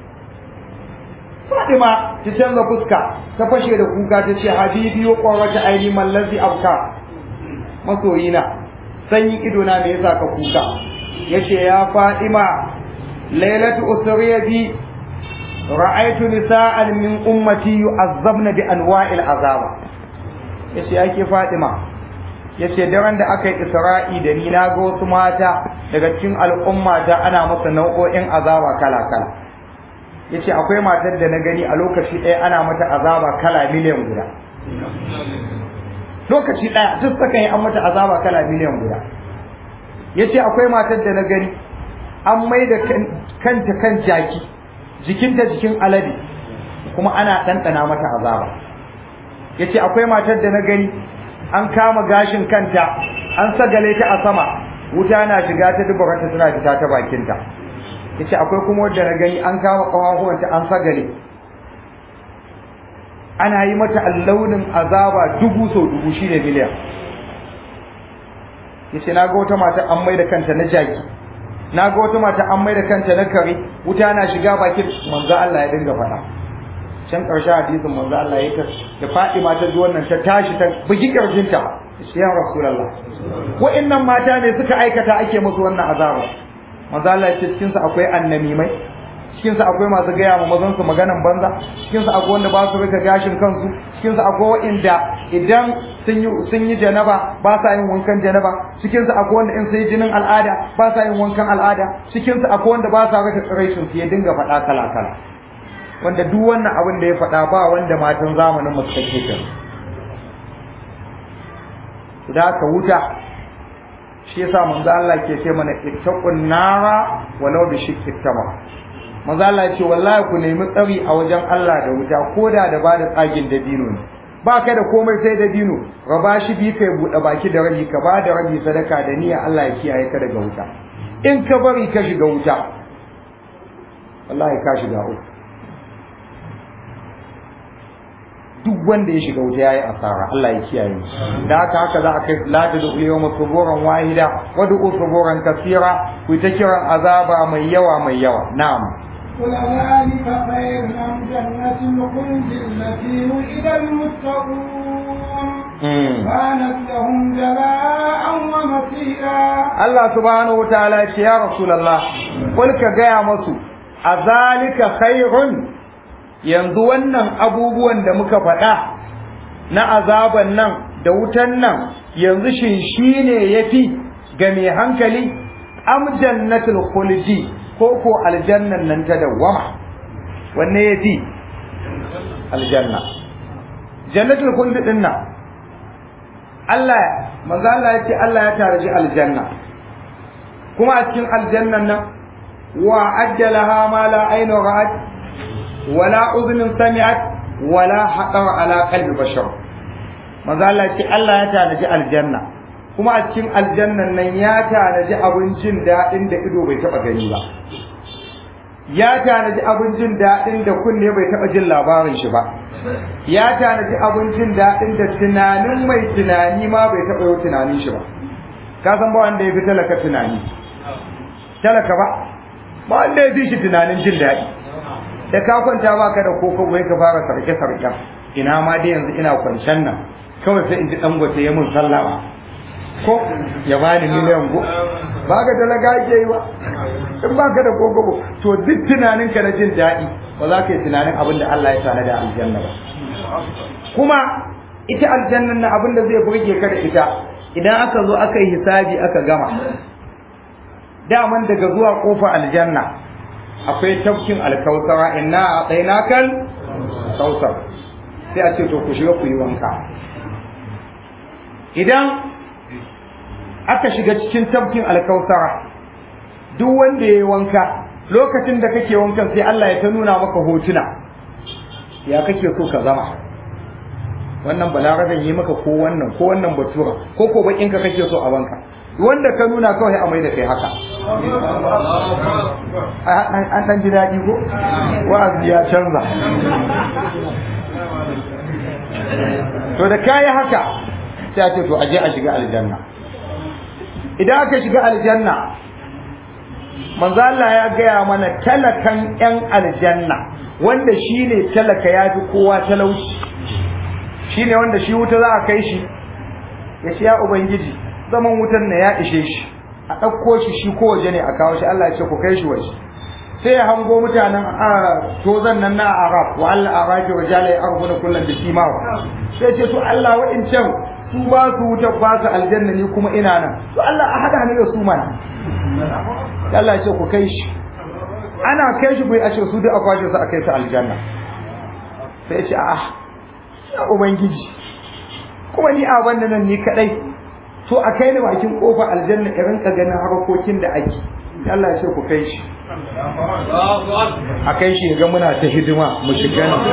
Fatima ta canza fuska ta fashe da kuka ta ce habibi yo qawata aini mallazi abka masoyina sanyi ido na me yasa ka kuka yace ya Fatima lailatu usriya bi ra'aytu nisa'an min ummati yu'azzabna bi anwa'il azaba yace yake Fatima yace daren da aka yi Isra'i da ni na ga wasu mata daga cikin al'umma ta ana masa nau'o'in azaba kala kala yace akwai matar da na gani a lokaci ɗaya ana mata azaba kala miliyan guda lokaci ɗaya duk saka yi an mata azaba kala miliyan guda yace akwai matar da na gani an mai da kanta kan jaki jikinta jikin alade kuma ana ɗanɗana mata azaba yace akwai matar da na gani an kama gashin kanta an sagale ta a sama wuta na shiga ta dubaranta tana fita ta bakinta yace akwai kuma wanda na gani an kama kafafuwanta an sagale ana yi mata allaunin azaba dubu sau dubu shine miliyan yace na ga wata mata an mai da kanta na jaki na ga wata mata an mai da kanta na kare wuta na shiga bakin manzo Allah ya dinga faɗa can ƙarshe hadisin manzo Allah ya da Fatima ta ji wannan ta tashi ta bugi ƙarfinta sai ya Rasulullah wa'annan mata ne suka aikata ake musu wannan azaba manzo Allah ya ce cikin su akwai annamimai cikin su akwai masu gaya ma mazan su maganan banza cikin su akwai wanda ba su rika gashin kansu cikin su akwai wa'anda idan sun yi sun yi janaba ba sa yin wankan janaba cikin su akwai wanda in sun yi jinin al'ada ba sa yin wankan al'ada cikin su akwai wanda ba sa rika tsiraicin su ya dinga faɗa kala kala wanda duk wannan abin da ya faɗa ba wanda matan zamanin mu suka ke kan da ka wuta shi yasa manzo Allah ke ce mana ittaqun nara walau bi shiqqi tamam manzo Allah ya ce wallahi ku nemi tsari a wajen Allah da wuta koda da ba da tsagin dabino ne ba ka da komai sai dabino raba shi bi kai buɗe baki da rabi ka ba da rabi sadaka da niyya Allah ya kiyaye ka daga wuta in ka bari ka shiga wuta wallahi ka shiga uku duk wanda ya shiga wuta yayi asara Allah ya kiyaye mu da haka haka za a kai la da yawma suburan wahida wa du suburan kasira ku ta kiran azaba mai yawa mai yawa na'am قل ذلك خير أم جنة الخلد التي وعد المتقون كانت لهم جزاء ومصيرا Allah subhanahu wataala ya ce ya Rasulullah kul ka gaya masu azalika khairun yanzu wannan abubuwan da muka faɗa na azaban nan da wutan nan yanzu shin shine yafi ga mai hankali am jannatul khuldi ko ko aljannan nan ta dawwama wanne yafi aljanna jannatul khuldi din nan Allah manzo Allah ya ce Allah ya taraji aljanna kuma a cikin aljannan nan wa ajjalaha ma la aynu ra'at wala udhun sami'at wala haqara ala qalbi bashar manzo Allah ya ce Allah ya taraji aljanna kuma a cikin aljannan nan ya tanaji abincin daɗin da ido bai taɓa gani ba ya tanaji abincin daɗin da kunne bai taɓa jin labarin shi ba ya tanaji abincin daɗin da tunanin mai tunani ma bai taɓa yau tunanin shi ba ka san ba wanda ya fi talaka tunani talaka ba ba wanda ya fi shi tunanin jin daɗi da ka kwanta ba ka da koko bai ka fara sarke sarken ina ma dai yanzu ina kwancen nan kawai sai in ji dangote ya mun sallama ko ya bani miliyan go ba ka talaka ake yi ba in ba ka da kokobo to duk tunanin ka na jin daɗi ba za ka yi tunanin abin da Allah ya tana da aljanna ba kuma ita aljannan na abin da zai burge ka da ita idan aka zo aka yi hisabi aka gama daman daga zuwa kofa aljanna akwai tafkin alkausara inna a tsainakal kausar sai a ce to ku shiga ku yi wanka idan aka shiga cikin tafkin alkausara duk wanda ya yi wanka lokacin da kake wankan sai Allah ya ta nuna maka hotuna ya kake so ka zama wannan balaraben yi maka ko wannan ko wannan batura ko ko bakin ka kake so a banka wanda ka nuna kawai a mai da kai haka an dan ji daɗi ko wa'azi ya canza to da kayi haka sai a ce to aje a shiga aljanna idan aka shiga aljanna manzo Allah ya gaya mana talakan yan aljanna wanda shine talaka ya fi kowa talauci shine wanda shi wuta za a kai shi ya ce ya ubangiji zaman wutan na ya ishe shi a ɗauko shi shi ko waje ne a kawo shi Allah ya ce ku kai shi waje sai ya hango mutanen tozan nan na arab wa Allah arabi wa jala ya arbu na kullum da shi mawa sai ce to Allah wa'incan su ba su wuta ba su aljanna ni kuma ina nan to Allah a hada ni da su mana Allah ya ce ku kai shi ana kai shi bai a ce su duk a kwashe su a kai su aljanna sai ya ce a'a ya ubangiji kuma ni a wannan nan ni kadai to a kai ni bakin kofa aljanna in rinka ganin harkokin da ake Allah ya ce ku kai shi a kai shi ga muna ta hidima mu shiga nan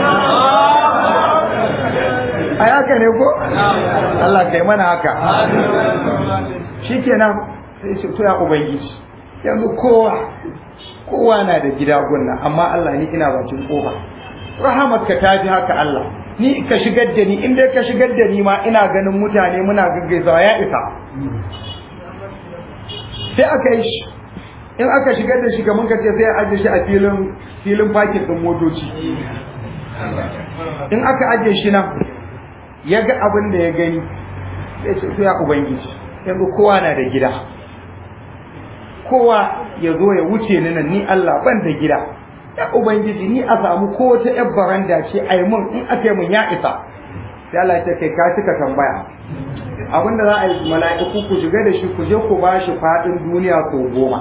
a haka ne ko Allah kai mana haka shikenan sai shi to ya ubangiji yanzu kowa kowa na da gida gunna amma Allah ni ina bakin kofa rahamarka ta fi haka Allah ni ka shigar da ni in dai ka shigar da ni ma ina ganin mutane muna gaggaisawa ya isa sai aka yi shi in aka shigar da shi kamar ka ce sai a ajiye shi a filin filin fakin din motoci in aka ajiye shi nan ya ga abin da ya gani sai ce ya ubangiji yanzu kowa na da gida kowa ya zo ya wuce ni nan ni Allah ban da gida ya ubangiji ni a samu ko ta yar baranda ce ai mun in aka yi mun ya isa sai Allah ya ce kai ka cika tambaya abinda za a yi mala'iku ku shiga da shi ku je ku ba shi fadin duniya sau goma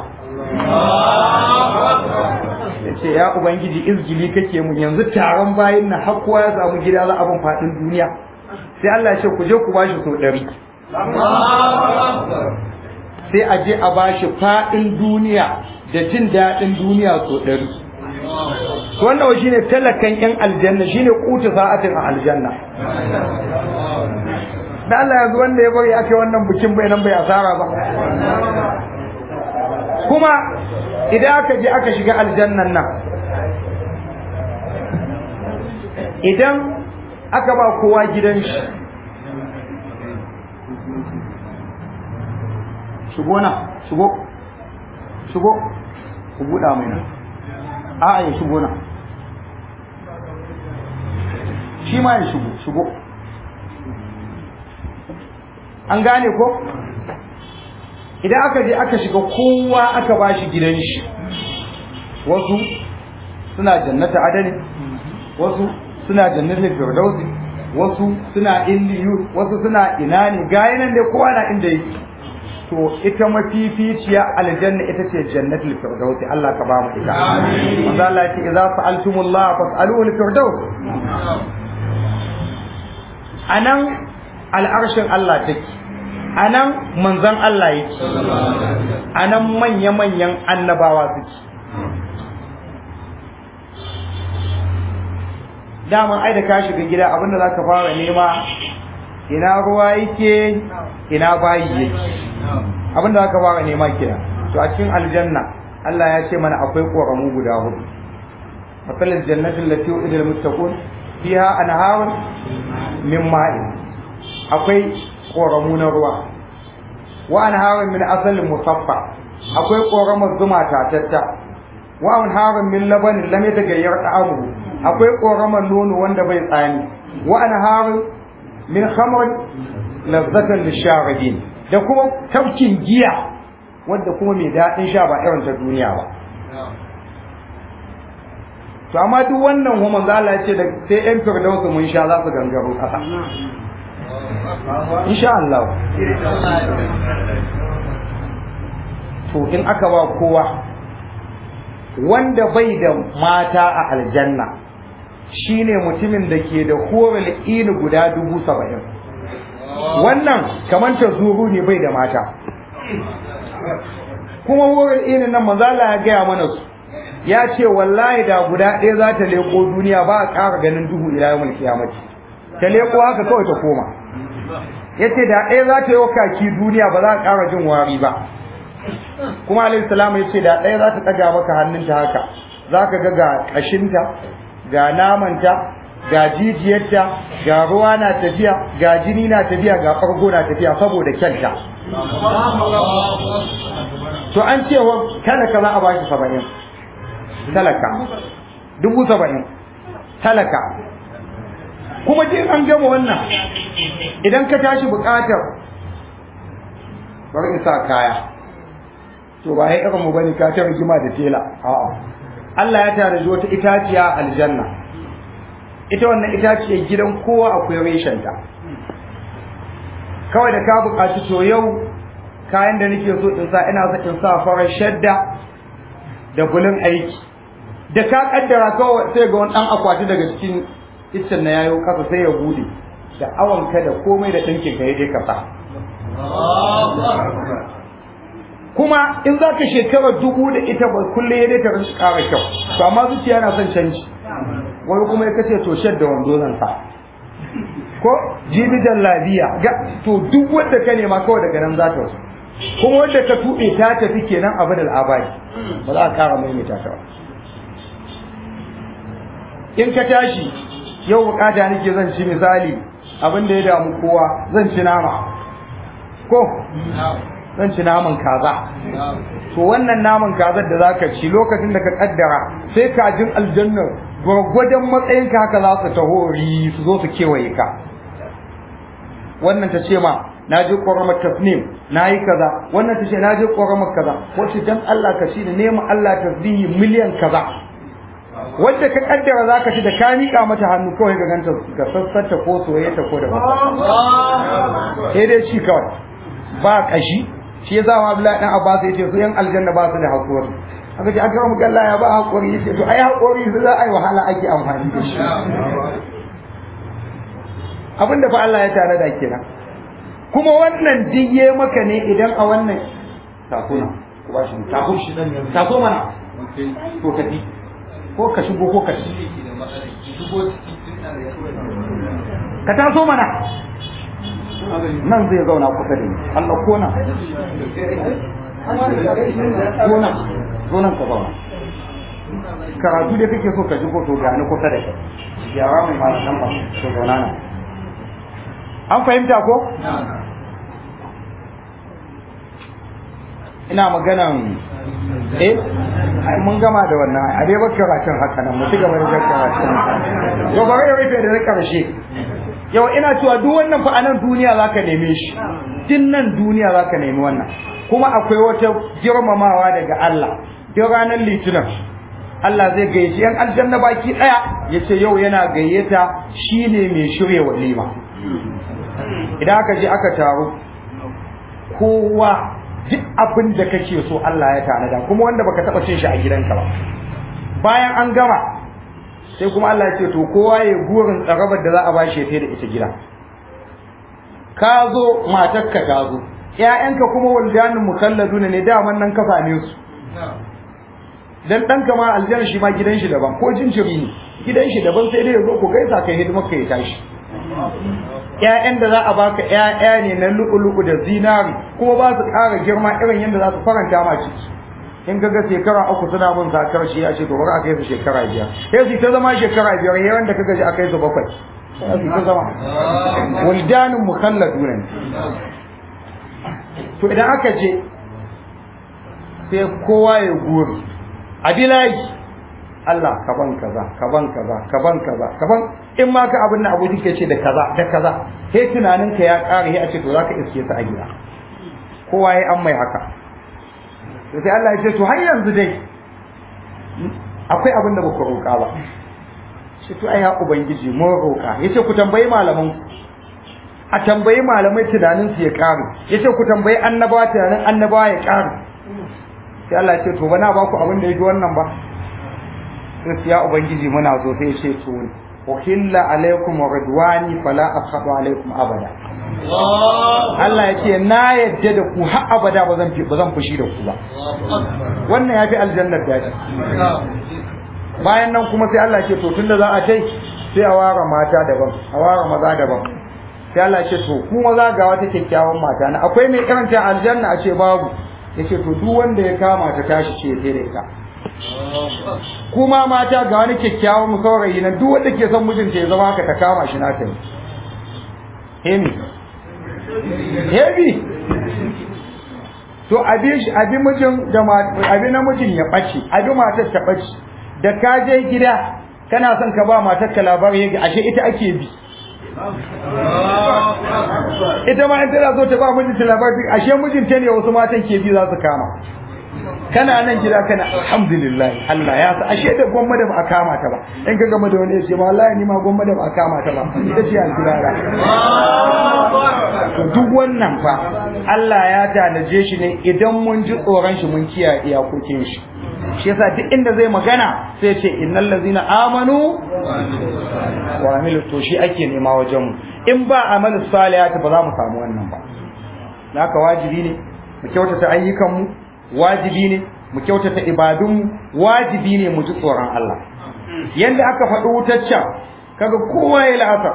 ya ce ya ubangiji izgili kake mun yanzu taron bayin na har kowa ya samu gida za a bin fadin duniya sai Allah ya ce ku je ku ba shi sau ɗari sai a je a bashi fadin duniya da jin daɗin duniya so ɗari wannan wa shine talakan yan aljanna shine kuta sa'atin a aljanna da Allah yanzu wanda ya bari ake wannan bikin bai nan bai asara ba kuma idan aka je aka shiga aljannan nan idan aka ba kowa gidan shi shigo na shigo shigo ku buɗa mai nan a'a ya shigo na shi ma ya shigo shigo an gane ko idan aka je aka shiga kowa aka ba shi gidan shi wasu suna jannata adani wasu suna jannatin firdausi wasu suna indiyu wasu suna ina ne gaya nan dai kowa na inda yake to ita mafificiya aljanna ita ce jannatul firdausi Allah ka ba mu ita manzo Allah ya ce idza sa'altumullah fas'aluhu al-firdaus anan al'arshin Allah take anan manzon Allah yake anan manya-manyan annabawa suke daman ai da ka shiga gida abinda za ka fara nema ina ruwa yake ina bayi yake abinda za ka fara nema kira to a cikin aljanna Allah ya ce mana akwai ƙoramu guda hudu matsalar jannatin lati wu'ida lil muttaqun fiha anharun min ma'in akwai ƙoramu na ruwa wa anharun min asalin musaffa akwai ƙoramar zuma tatatta wa anharun min labanin lam yatagayyar ta'amuhu akwai ƙoramar nono wanda bai tsani wa anharun min khamr lazzatan lisharibin da kuma tafkin giya wanda kuma mai daɗin sha ba irin ta duniya ba to amma duk wannan kuma manzo Allah ya ce da sai yan firdausu mun sha za su gangaro kasa insha Allah to in aka ba kowa wanda bai da mata a aljanna shine mutumin da ke da horul ini guda dubu saba'in wannan kamar ta zuru ne bai da mata kuma horul ini nan manzala ya gaya mana su ya ce wallahi da guda ɗaya za ta leko duniya ba a ƙara ganin duhu ila yawon kiyamati ta leko haka kawai ta koma ya ce da ɗaya za ta yi kaki duniya ba za a ƙara jin wari ba kuma alayhi salamu ya ce da ɗaya za ta ɗaga maka hannunta haka za ka ga ga ƙashinta ga namanta ga jijiyarta ga ruwa na tafiya ga jini na tafiya ga farko na tafiya saboda kyanta to an ce wa talaka za a ba shi saba'in talaka dubu saba'in talaka kuma jin an gama wannan idan ka tashi buƙatar bari in sa kaya to ba ya irin mu bane ka ta rigima da tela a'a Allah ya tare wata itaciya aljanna ita wannan itaciyar gidan kowa akwai reshen ta kawai da ka buƙaci to yau kayan da nake so in sa ina so in sa farar shadda da bulin aiki da ka kaddara kawai sai ga wani dan akwati daga cikin iccen na yayo kasa sai ya bude da awanka da komai da dinkin ka yaje ka sa kuma in za ka shekara dubu da ita ba kullum ya dai ta rinci ƙara kyau to amma zuciya na son canji wani kuma ya kace to shadda wando zan sa ko jibi jallabiya ga to duk wanda ka nema kawai daga nan za ta wasu kuma wanda ka tuɓe ta tafi kenan abin al'abari ba za a ƙara maimaita ta ba in ka tashi yau bukata nake zan ci misali abin da ya damu kowa zan ci nama ko zan ci naman kaza to wannan naman kazar da zaka ci lokacin da ka kaddara sai kajin aljanna gwargwadon matsayin ka haka za su taho ri su zo su kewaye ka wannan ta ce ma na je ƙoramar tasnim na yi kaza wannan ta ce na je ƙoramar kaza wacce dan Allah ka ci da nema Allah tasbihi miliyan kaza wanda ka kaddara zaka ci da ka miƙa mata hannu kawai ga ganta ga sassanta ko soyayya ko da ba sai dai ci kawai ba kashi shi yasa ma Abdullahi dan Abbas yace su yan aljanna ba su da hakuri aka ce aka mu galla ya ba hakuri yace to ai hakuri su za a yi wahala ake amfani da shi abinda fa Allah ya tare da kenan kuma wannan diye maka ne idan a wannan tako na ku ba shi tako shi dan tako mana to ka ji ko ka shigo ko ka ci ka taso mana nan zai zauna kusa da ni Allah ko nan ko nan ko nan ka zauna karatu da kake so ka shigo to ga ni kusa da kai yara mai malaman ba to zauna nan an fahimta ko ina maganan eh ai mun gama da wannan a dai bakka karatun haka nan mu ci gaba da karatun to bari ya rufe da na karshe yau ina cewa duk wannan fa anan duniya zaka neme shi din nan duniya zaka nemi wannan kuma akwai wata girmamawa daga Allah duk ranar litinin Allah zai gayyaci yan aljanna baki daya yace yau yana gayyata shine mai shirye walima idan aka je aka taru kowa duk abin da kake so Allah ya tanada kuma wanda baka taba cin shi a gidanka ba bayan an gama sai kuma Allah ya ce to kowa ya gurin tsarabar da za a bashi ya da ita gida ka zo matarka ta zo ƴaƴanka kuma waldanin mukalladuna ne daman nan ka same su dan ɗanka ma aljanna shi ma gidan shi daban ko jinjiri ne gidan shi daban sai dai ya zo ku gaisa kai hidimar ka ya tashi ƴaƴan da za a baka ƴaƴa ne na lu'ulu'u da zinari kuma ba su ƙara girma irin yadda za su faranta ma ciki in ga shekara uku suna mun zakar shi ya ce to bari a kai su shekara biyar sai su ta zama shekara biyar yayin da kaga ji a kai su bakwai sai su ta zama waldanin mukhalladuna ne to idan aka je sai kowa ya guri a bilayi Allah ka ban kaza ka ban kaza ka ban kaza ka ban in ma ka abin da abu ke ce da kaza da kaza sai tunanin ka ya ƙara sai a ce to zaka iske su a gida kowa ya an mai haka to sai Allah ya ce to har yanzu dai akwai abin da baku roƙa ba shi to ai ya ubangiji mun roƙa yace ku tambayi malaman a tambayi malamai tunanin su ya ƙaru yace ku tambayi annabawa tunanin annabawa ya ƙaru sai Allah ya ce to bana ba ku abin da yake wannan ba sai ya ubangiji muna so sai ya ce to uhilla alaikum ridwani fala askhadu alaikum abada Allah ya ce na yadda da ku har abada ba zan ba zan fushi da ku ba wannan yafi aljannar daji bayan nan kuma sai Allah ya ce to tunda za a tai sai a ware mata daban a ware maza daban sai Allah ya ce to ku maza ga wata kyakkyawan mata na akwai mai karanta aljanna a ce babu yace to duk wanda ya kama ta tashi ce sai da ita kuma mata ga wani kyakkyawan saurayi na duk wanda ke son mijinta ya zama haka ta kama shi nata ne hemi hemi to abi shi abi mijin da abi namijin ya bace abi matar ta bace da ka je gida kana son ka ba matar ka labari yake ashe ita ake bi ita ma in tana so ta ba mijinta labari ashe mijinta ne wasu matan ke bi za su kama kana nan gida kana alhamdulillah Allah ya sa ashe da gwamma da ba a kama ta ba in ka gama da wani ya ce ma wallahi ni ma gwamma da ba a kama ta ba ita ce alkirara to duk wannan fa Allah ya tanaje shi ne idan mun ji tsoron shi mun kiyaye iyakokin shi shi yasa duk inda zai magana sai ce innal ladzina amanu wa amilu to shi ake nema wajen mu in ba amalu salihati ba za mu samu wannan ba haka wajibi ne mu kyautata ayyukan mu wajibi ne mu kyautata ibadunmu wajibi ne mu ji tsoron Allah yanda aka faɗi wutaccen kaga kowa ya la'asa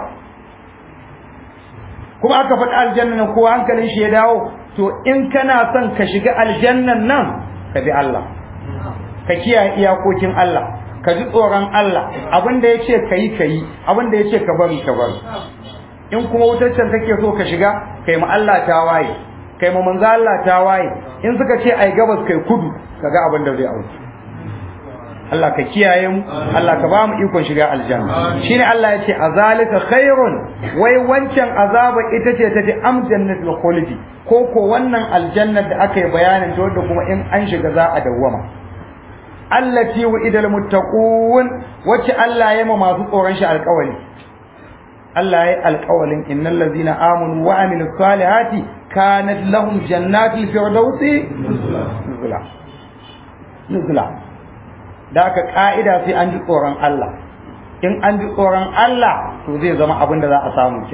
kuma aka faɗi aljanna nan kowa hankalin shi ya dawo to in kana son ka shiga aljannan nan ka bi Allah ka kiyaye iyakokin Allah ka ji tsoron Allah abinda ya ce ka yi ka yi abinda ya ce ka bari ka bari in kuma wutaccen kake so ka shiga kai ma Allah ta waye kai ma manzo Allah ta waye in suka ce ai gabas kai kudu kaga abin da zai auki Allah ka kiyaye mu Allah ka ba mu ikon shiga aljanna shine Allah ya ce azalika khairun wai wancan azaba ita ce ta fi am jannatul khuldi ko ko wannan aljannar da aka yi bayanin ta wanda kuma in an shiga za a dawwama allati wa'idal muttaqun wacce Allah ya ma masu tsoron shi alƙawari Allah ya yi alƙawalin innal ladzina amanu wa amilus salihati kanat lahum jannatul firdausi nuzula nuzula da aka ka'ida sai an ji tsoron Allah in an ji tsoron Allah to zai zama abin da za a samu kina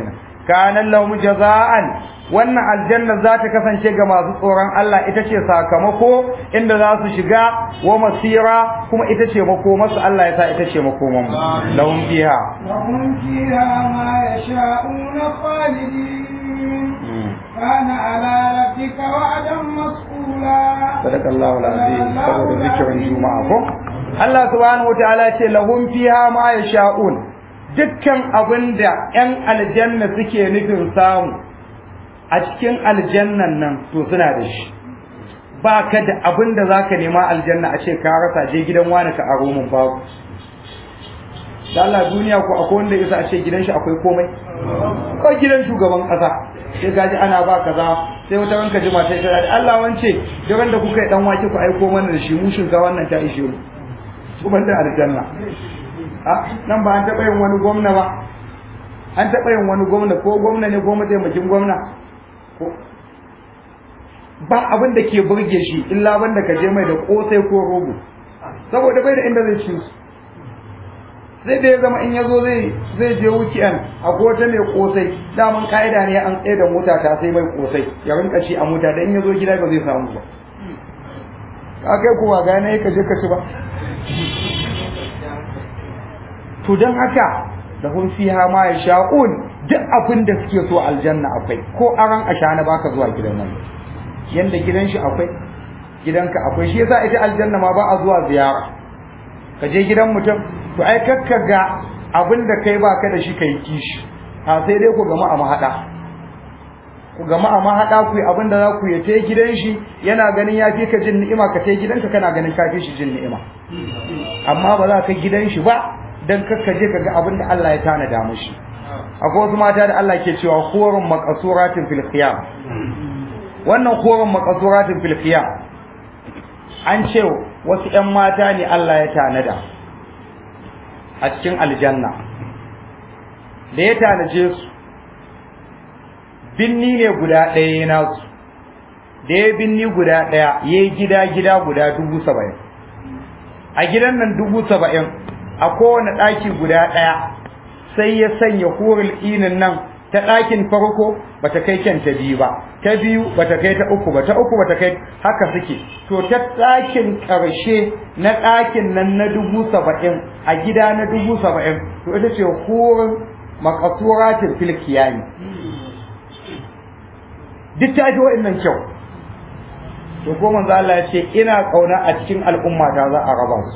kana lahum jaza'an wannan aljanna za ta kasance ga masu tsoron Allah ita ce sakamako inda za su shiga wa masira kuma ita ce makomarsu Allah ya sa ita ce makoman mu lahum fiha لهم فيها ما يشاءون خالدين كان على ربك وعدا مسئولا صدق الله العظيم saboda zikirin juma'a ko Allah subhanahu wataala ce lahum fiha ma yasha'un dukkan abinda yan aljanna suke nufin samu a cikin aljannan nan to suna da shi ba ka da abinda zaka nema aljanna a ce ka rasa je gidan wani ka aro mun babu da Allah duniya ko akwai wanda yasa a ce gidan shi akwai komai ko gidan shugaban kasa sai gaji ana ba kaza sai wata ranka jima sai ta da Allah wance duran da kuka yi dan wake ku aiko mana da shi mushin ga wannan ta ishe mu kuma da aljanna a nan ba an taɓa yin wani gwamna ba an taɓa yin wani gwamna ko gwamna ne ko mataimakin gwamna ko ba abin da ke burge shi illa banda ka je mai da kosai ko rogo saboda bai da inda zai ci su sai da ya zama in ya zo zai zai je weekend a wata mai kosai daman ka'ida ne an tsaye da mota ta sai mai kosai ya rinka ci a mota da in ya zo gida ba zai samu ba ka kai kuwa gane ka je ka ci ba to don haka da hun fiha ma ya sha'un duk abin da suke so aljanna akwai ko aran ashana baka zuwa gidan wani yanda gidan shi akwai gidanka akwai shi yasa ita aljanna ma ba a zuwa ziyara ka je gidan mutum to ai kakka ga abin da kai baka da shi kai kishi a sai dai ku gama a mahada ku gama a mahada ku yi abin da za ku yi ta gidan shi yana ganin ya fi ka jin ni'ima ka ta gidanka kana ganin ka fi shi jin ni'ima amma ba za ka gidan shi ba dan kakka je ka ga abin da Allah ya tanada mushi akwai wasu mata da Allah ke cewa khurun maqsuratin fil khiyam wannan khurun maqsuratin fil khiyam an ce wasu ƴan mata ne Allah ya tanada a cikin aljanna da ya tanaje su binni ne guda ɗaya nasu da ya binni guda ɗaya ya yi gida gida guda dubu saba'in a gidan nan dubu saba'in a kowane ɗaki guda ɗaya sai ya sanya hurul inin nan ta ɗakin farko ba ta kai kyan ta biyu ba ta biyu ba ta kai ta uku ba ta uku ba ta kai haka suke to ta ɗakin ƙarshe na ɗakin nan na dubu saba'in a gida na dubu saba'in to ita ce hurin makasuratin filkiyani duk ta fi wa'innan kyau to ko manzo Allah ya ce ina kauna a cikin al'umma ta za a raba su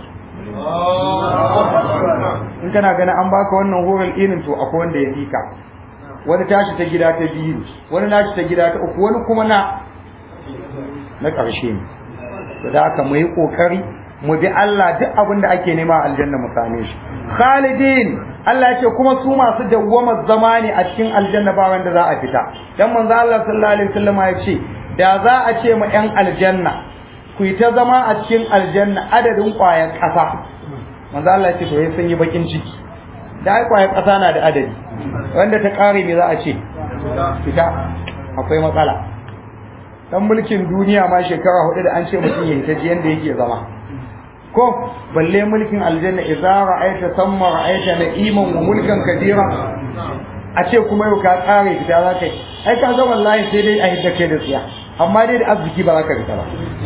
in kana ganin an baka wannan horon inin to akwai wanda ya fika wani tashi ta gida ta biyu wani nashi ta gida ta uku wani kuma na na ƙarshe ne to da haka mu yi ƙoƙari mu bi Allah duk abin da ake nema a aljanna mu same shi khalidin Allah ya ce kuma su masu dawwama zama ne a cikin aljanna ba wanda za a fita dan manzo Allah sallallahu alaihi wasallam ya ce da za a ce ma yan aljanna ku yi ta zama a cikin aljanna adadin ƙwayar ƙasa manzo Allah ya ce to sai sun yi bakin ciki da ai ƙwayar ƙasa na da adadi wanda ta ƙare me za a ce fita akwai matsala dan mulkin duniya ma shekara hudu da an ce mutum ya ta ji yanda yake zama ko balle mulkin aljanna idza ra'aita samma ra'aita na'iman wa mulkan kadira a ce kuma yau ka tsare fita za ka yi ai ka ga wallahi sai dai a hidda kai da tsiya amma dai da arziki ba za ka fita ba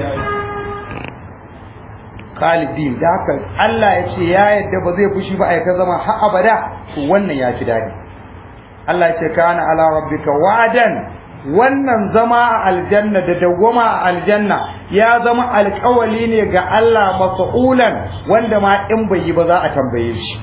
khalidin da haka Allah ya ce ya yadda ba zai fushi ba a ta zama har abada to wannan ya fi dadi Allah ya ce kana ala rabbika wa'dan wannan zama a aljanna da dawwama a aljanna ya zama alƙawali ne ga Allah mas'ulan wanda ma in bai yi ba za a tambaye shi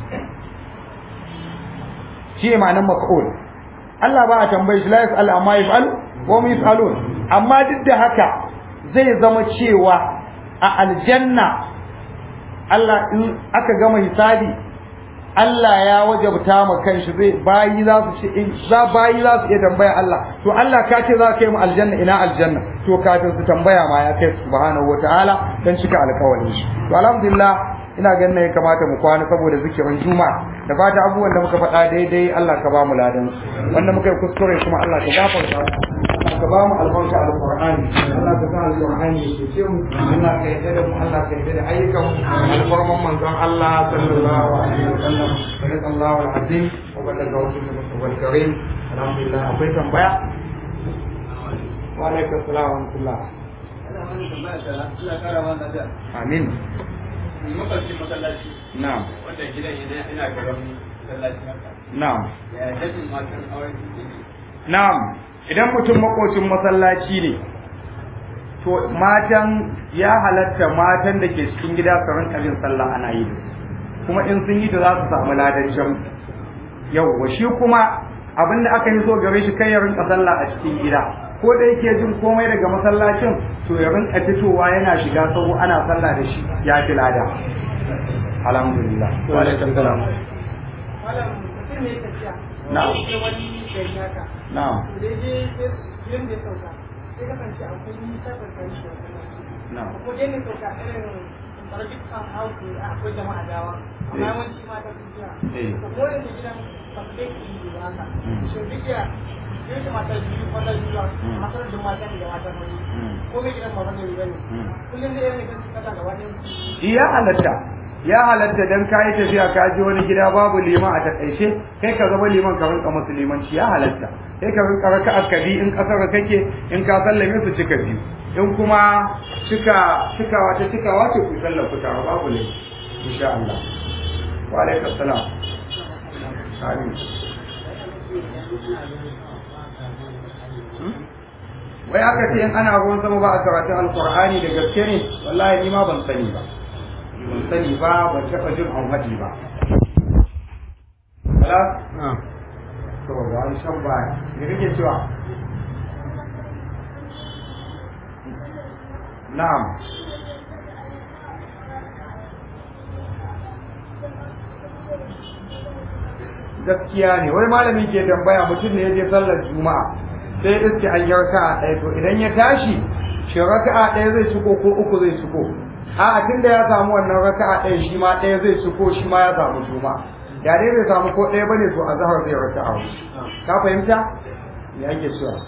shi ma'anar mas'ul Allah ba a tambaye shi la yas'al amma yaf'al wa hum yas'alun amma duk da haka zai zama cewa a aljanna Allah in aka gama hisabi Allah ya wajabta ma kanshi zai bayi za su ce in za bayi za su iya tambaya Allah to Allah ka ce za ka yi mu aljanna ina aljanna to kafin su tambaya ma ya kai subhanahu wataala dan cika alƙawarin shi to alhamdulillah ina ganin ya kamata mu kwana saboda zikirin juma'a da fata abubuwan da muka faɗa daidai Allah ka ba mu ladan wanda muka yi kuskure kuma Allah ka gafarta ka ba mu albarka alqur'ani Allah ka sa alqur'ani ya ce mu Allah ka yarda da mu Allah ka yarda da ayyukan mu alfarman manzon Allah sallallahu alaihi wasallam sallallahu alaihi wa sallam wa ballagha rasulul karim alhamdulillah akwai tambaya wa alaikum salam wa rahmatullah amin makwabcin masallaci na'am wanda gidan yana ina gaban masallaci haka na'am ya dafin matan auren su ne na'am idan mutum makocin masallaci ne to matan ya halatta matan da ke cikin gida su rinka yin sallah ana yi da su. kuma in sun yi da za su samu ladan jam yawwa shi kuma abin da aka yi so gare shi kai ya rinka sallah a cikin gida ko da yake jin komai daga masallacin to ya rinka fitowa yana shiga sahu ana sallah da shi ya fi lada alhamdulillah wa alaikum salam malam mutum ne tafiya Na'am. sai wani gari haka na'am da je yin da ya sauka sai kasance akwai nisa tsakanin shi da masallaci na'am ko dai ne sauka irin barjik kan hauku akwai jama'a dawa amma Eh. yawanci mata sun fiya Eh. to ko da gidan ba su dai yi ba haka Mm. shi duk ya yin shi matar biyu matar biyu ba Mm. matar da mata ne da matar wani Mm. ko mai gidan ba wani ne Mm. kullum da yana kan su kasa gaba ɗaya ya halatta ya halatta dan kayi tafiya ka je wani gida babu liman a takaice kai ka zama liman ka rinka musu limanci ya halatta kai ka rinka raka akabi in kasar kake in ka sallame su cika biyu in kuma cika cikawa ta cikawa ce ku sallar ku tare babu ne insha Allah wa alaikum salam amin Hmm? wai aka ce in ana ruwan sama ba a karatun alkur'ani da gaske ne wallahi ni ma ban sani ba ban sani ba ban taɓa jin an haɗi ba Kala? To, ga wani shan baya. Me kake cewa? Na'am. Gaskiya ne, wani malami ke tambaya mutum ne ya je sallar juma'a sai ya iske an yi raka'a ɗaya to idan ya tashi shi raka'a ɗaya zai ciko ko uku zai ciko a tun da ya samu wannan raka'a ɗaya shi ma ɗaya zai ciko shi ma ya samu juma'a da dai bai samu ko ɗaya bane to a zahar zai raka'a huɗu. ka fahimta me ake cewa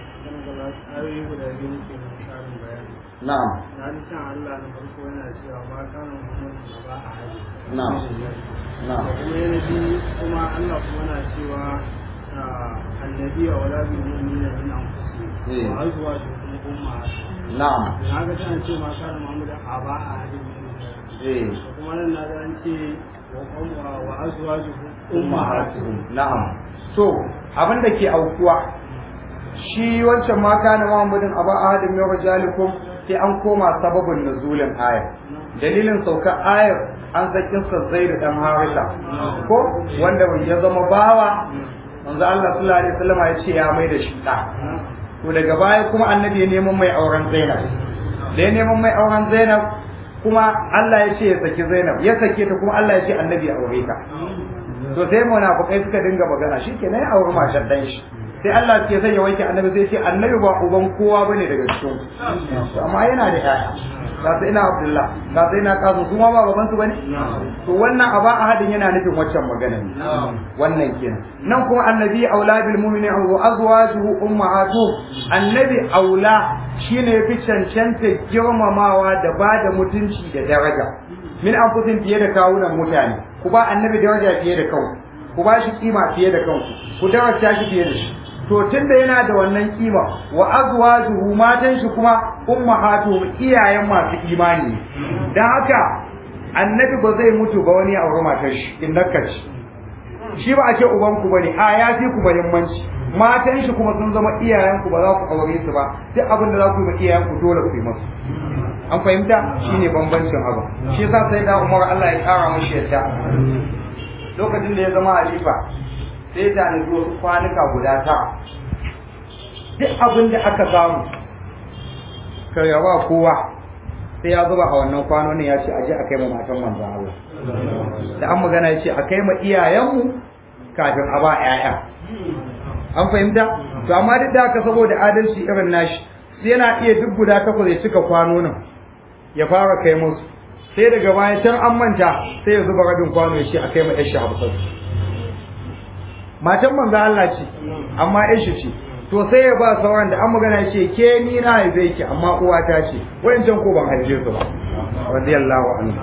ayoyi guda biyu nake mai tsarin bayani na'am na ji can Allah na farko yana cewa ma kana Muhammadu da ba a haji Na'am. na'am kuma yana bi kuma Allah kuma na cewa ah, annabi wa wala bil mu'minina min anfusihim Eh. wa azwajuhum ummahatuhum na'am na ga tana ce ma kana Muhammadu a ba a haji eh kuma nan na ga an ce wa umma wa azwajuhum ummahatuhum na'am to abin da ke aukuwa shi wancan ma kana Muhammadin aba ahadin min rijalikum sai an koma sababin nuzulin ayar dalilin saukar ayar an sakin sa Zaid dan Harisa ko wanda ya zama bawa manzo Allah sallallahu alaihi wasallam ya ce ya mai da shi da to daga baya kuma annabi ya neman mai auren Zainab da ya neman mai auren Zainab kuma Allah ya ce ya saki Zainab ya sake ta kuma Allah ya ce annabi ya aure ta to sai munafikai suka dinga magana shikenan ya auri matar dan shi sai Allah ke sanya wanke annabi sai ce annabi ba uban kowa bane daga cikin ku amma yana da yaya ga sai ina Abdullah ga sai ina kasu su ma ba baban su bane to wannan aba ahadin yana nufin waccan magana ne wannan kenan nan kuma annabi aula bil mu'mini wa azwajuhu ummahatuhum annabi aula shine yafi cancanta girmamawa da bada mutunci da daraja min anfusin fiye da kawunan mutane ku ba annabi daraja fiye da kanku ku ba shi kima fiye da kanku ku daraja shi fiye da shi to tunda yana da wannan kima wa azwajuhu matan shi kuma ummahatuhum iyayen masu imani ne dan haka annabi ba zai mutu ba wani aure matar shi in ci shi ba a ce uban ku bane a ya fi ku muhimmanci matan shi kuma sun zama iyayen ku ba za ku aure su ba duk abin da za ku yi ma iyayen ku dole ku yi musu an fahimta shine bambancin abu shi yasa sai da Umar Allah ya kara mashi yadda lokacin da ya zama halifa sai ta nufi wasu kwanuka guda tara duk abin da aka samu ka yawa kowa sai ya zuba a wannan kwanonin ya ce a je a kai ma matan manzan Allah da an magana ya ce a kai ma iyayenmu kafin a ba 'ya'ya an fahimta to amma duk da haka saboda adalci irin nashi sai yana iya duk guda takwas ya cika kwanonin ya fara kai musu sai daga baya can an manta sai ya zuba rabin kwano ya ce a kai ma yashi hamsin matan manzo Allah ce amma yashi ce to sai ya ba sauran da an magana ya ce ke ni na haife ki amma uwata ce wayancan ko ban haife su ba radiyallahu anhu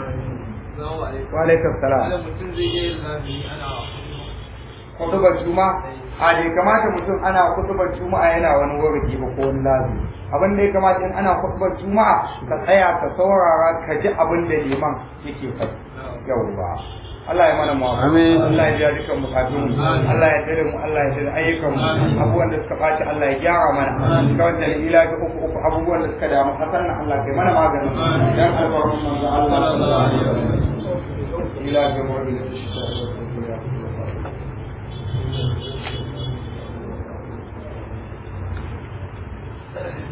wa alaikum salam mutum zai yi lazimi ana kutubar juma a da ya kamata mutum ana kutubar juma'a yana wani warki ba ko wani lazimi abin da ya kamata in ana kutubar juma'a ka tsaya ka saurara ka ji abin da liman yake faɗi yawwa Allah ya mana mawa Amin. Allah ya biya dukkan bukatun mu Allah ya dare mu Allah ya dare ayyukan mu abubuwan da suka ɓaci Allah ya gyara mana kawai da ila ga uku uku abubuwan da suka damu hasan na Allah kai mana maganin dan albarkun manzo Allah sallallahu alaihi wasallam ila ga mu da shi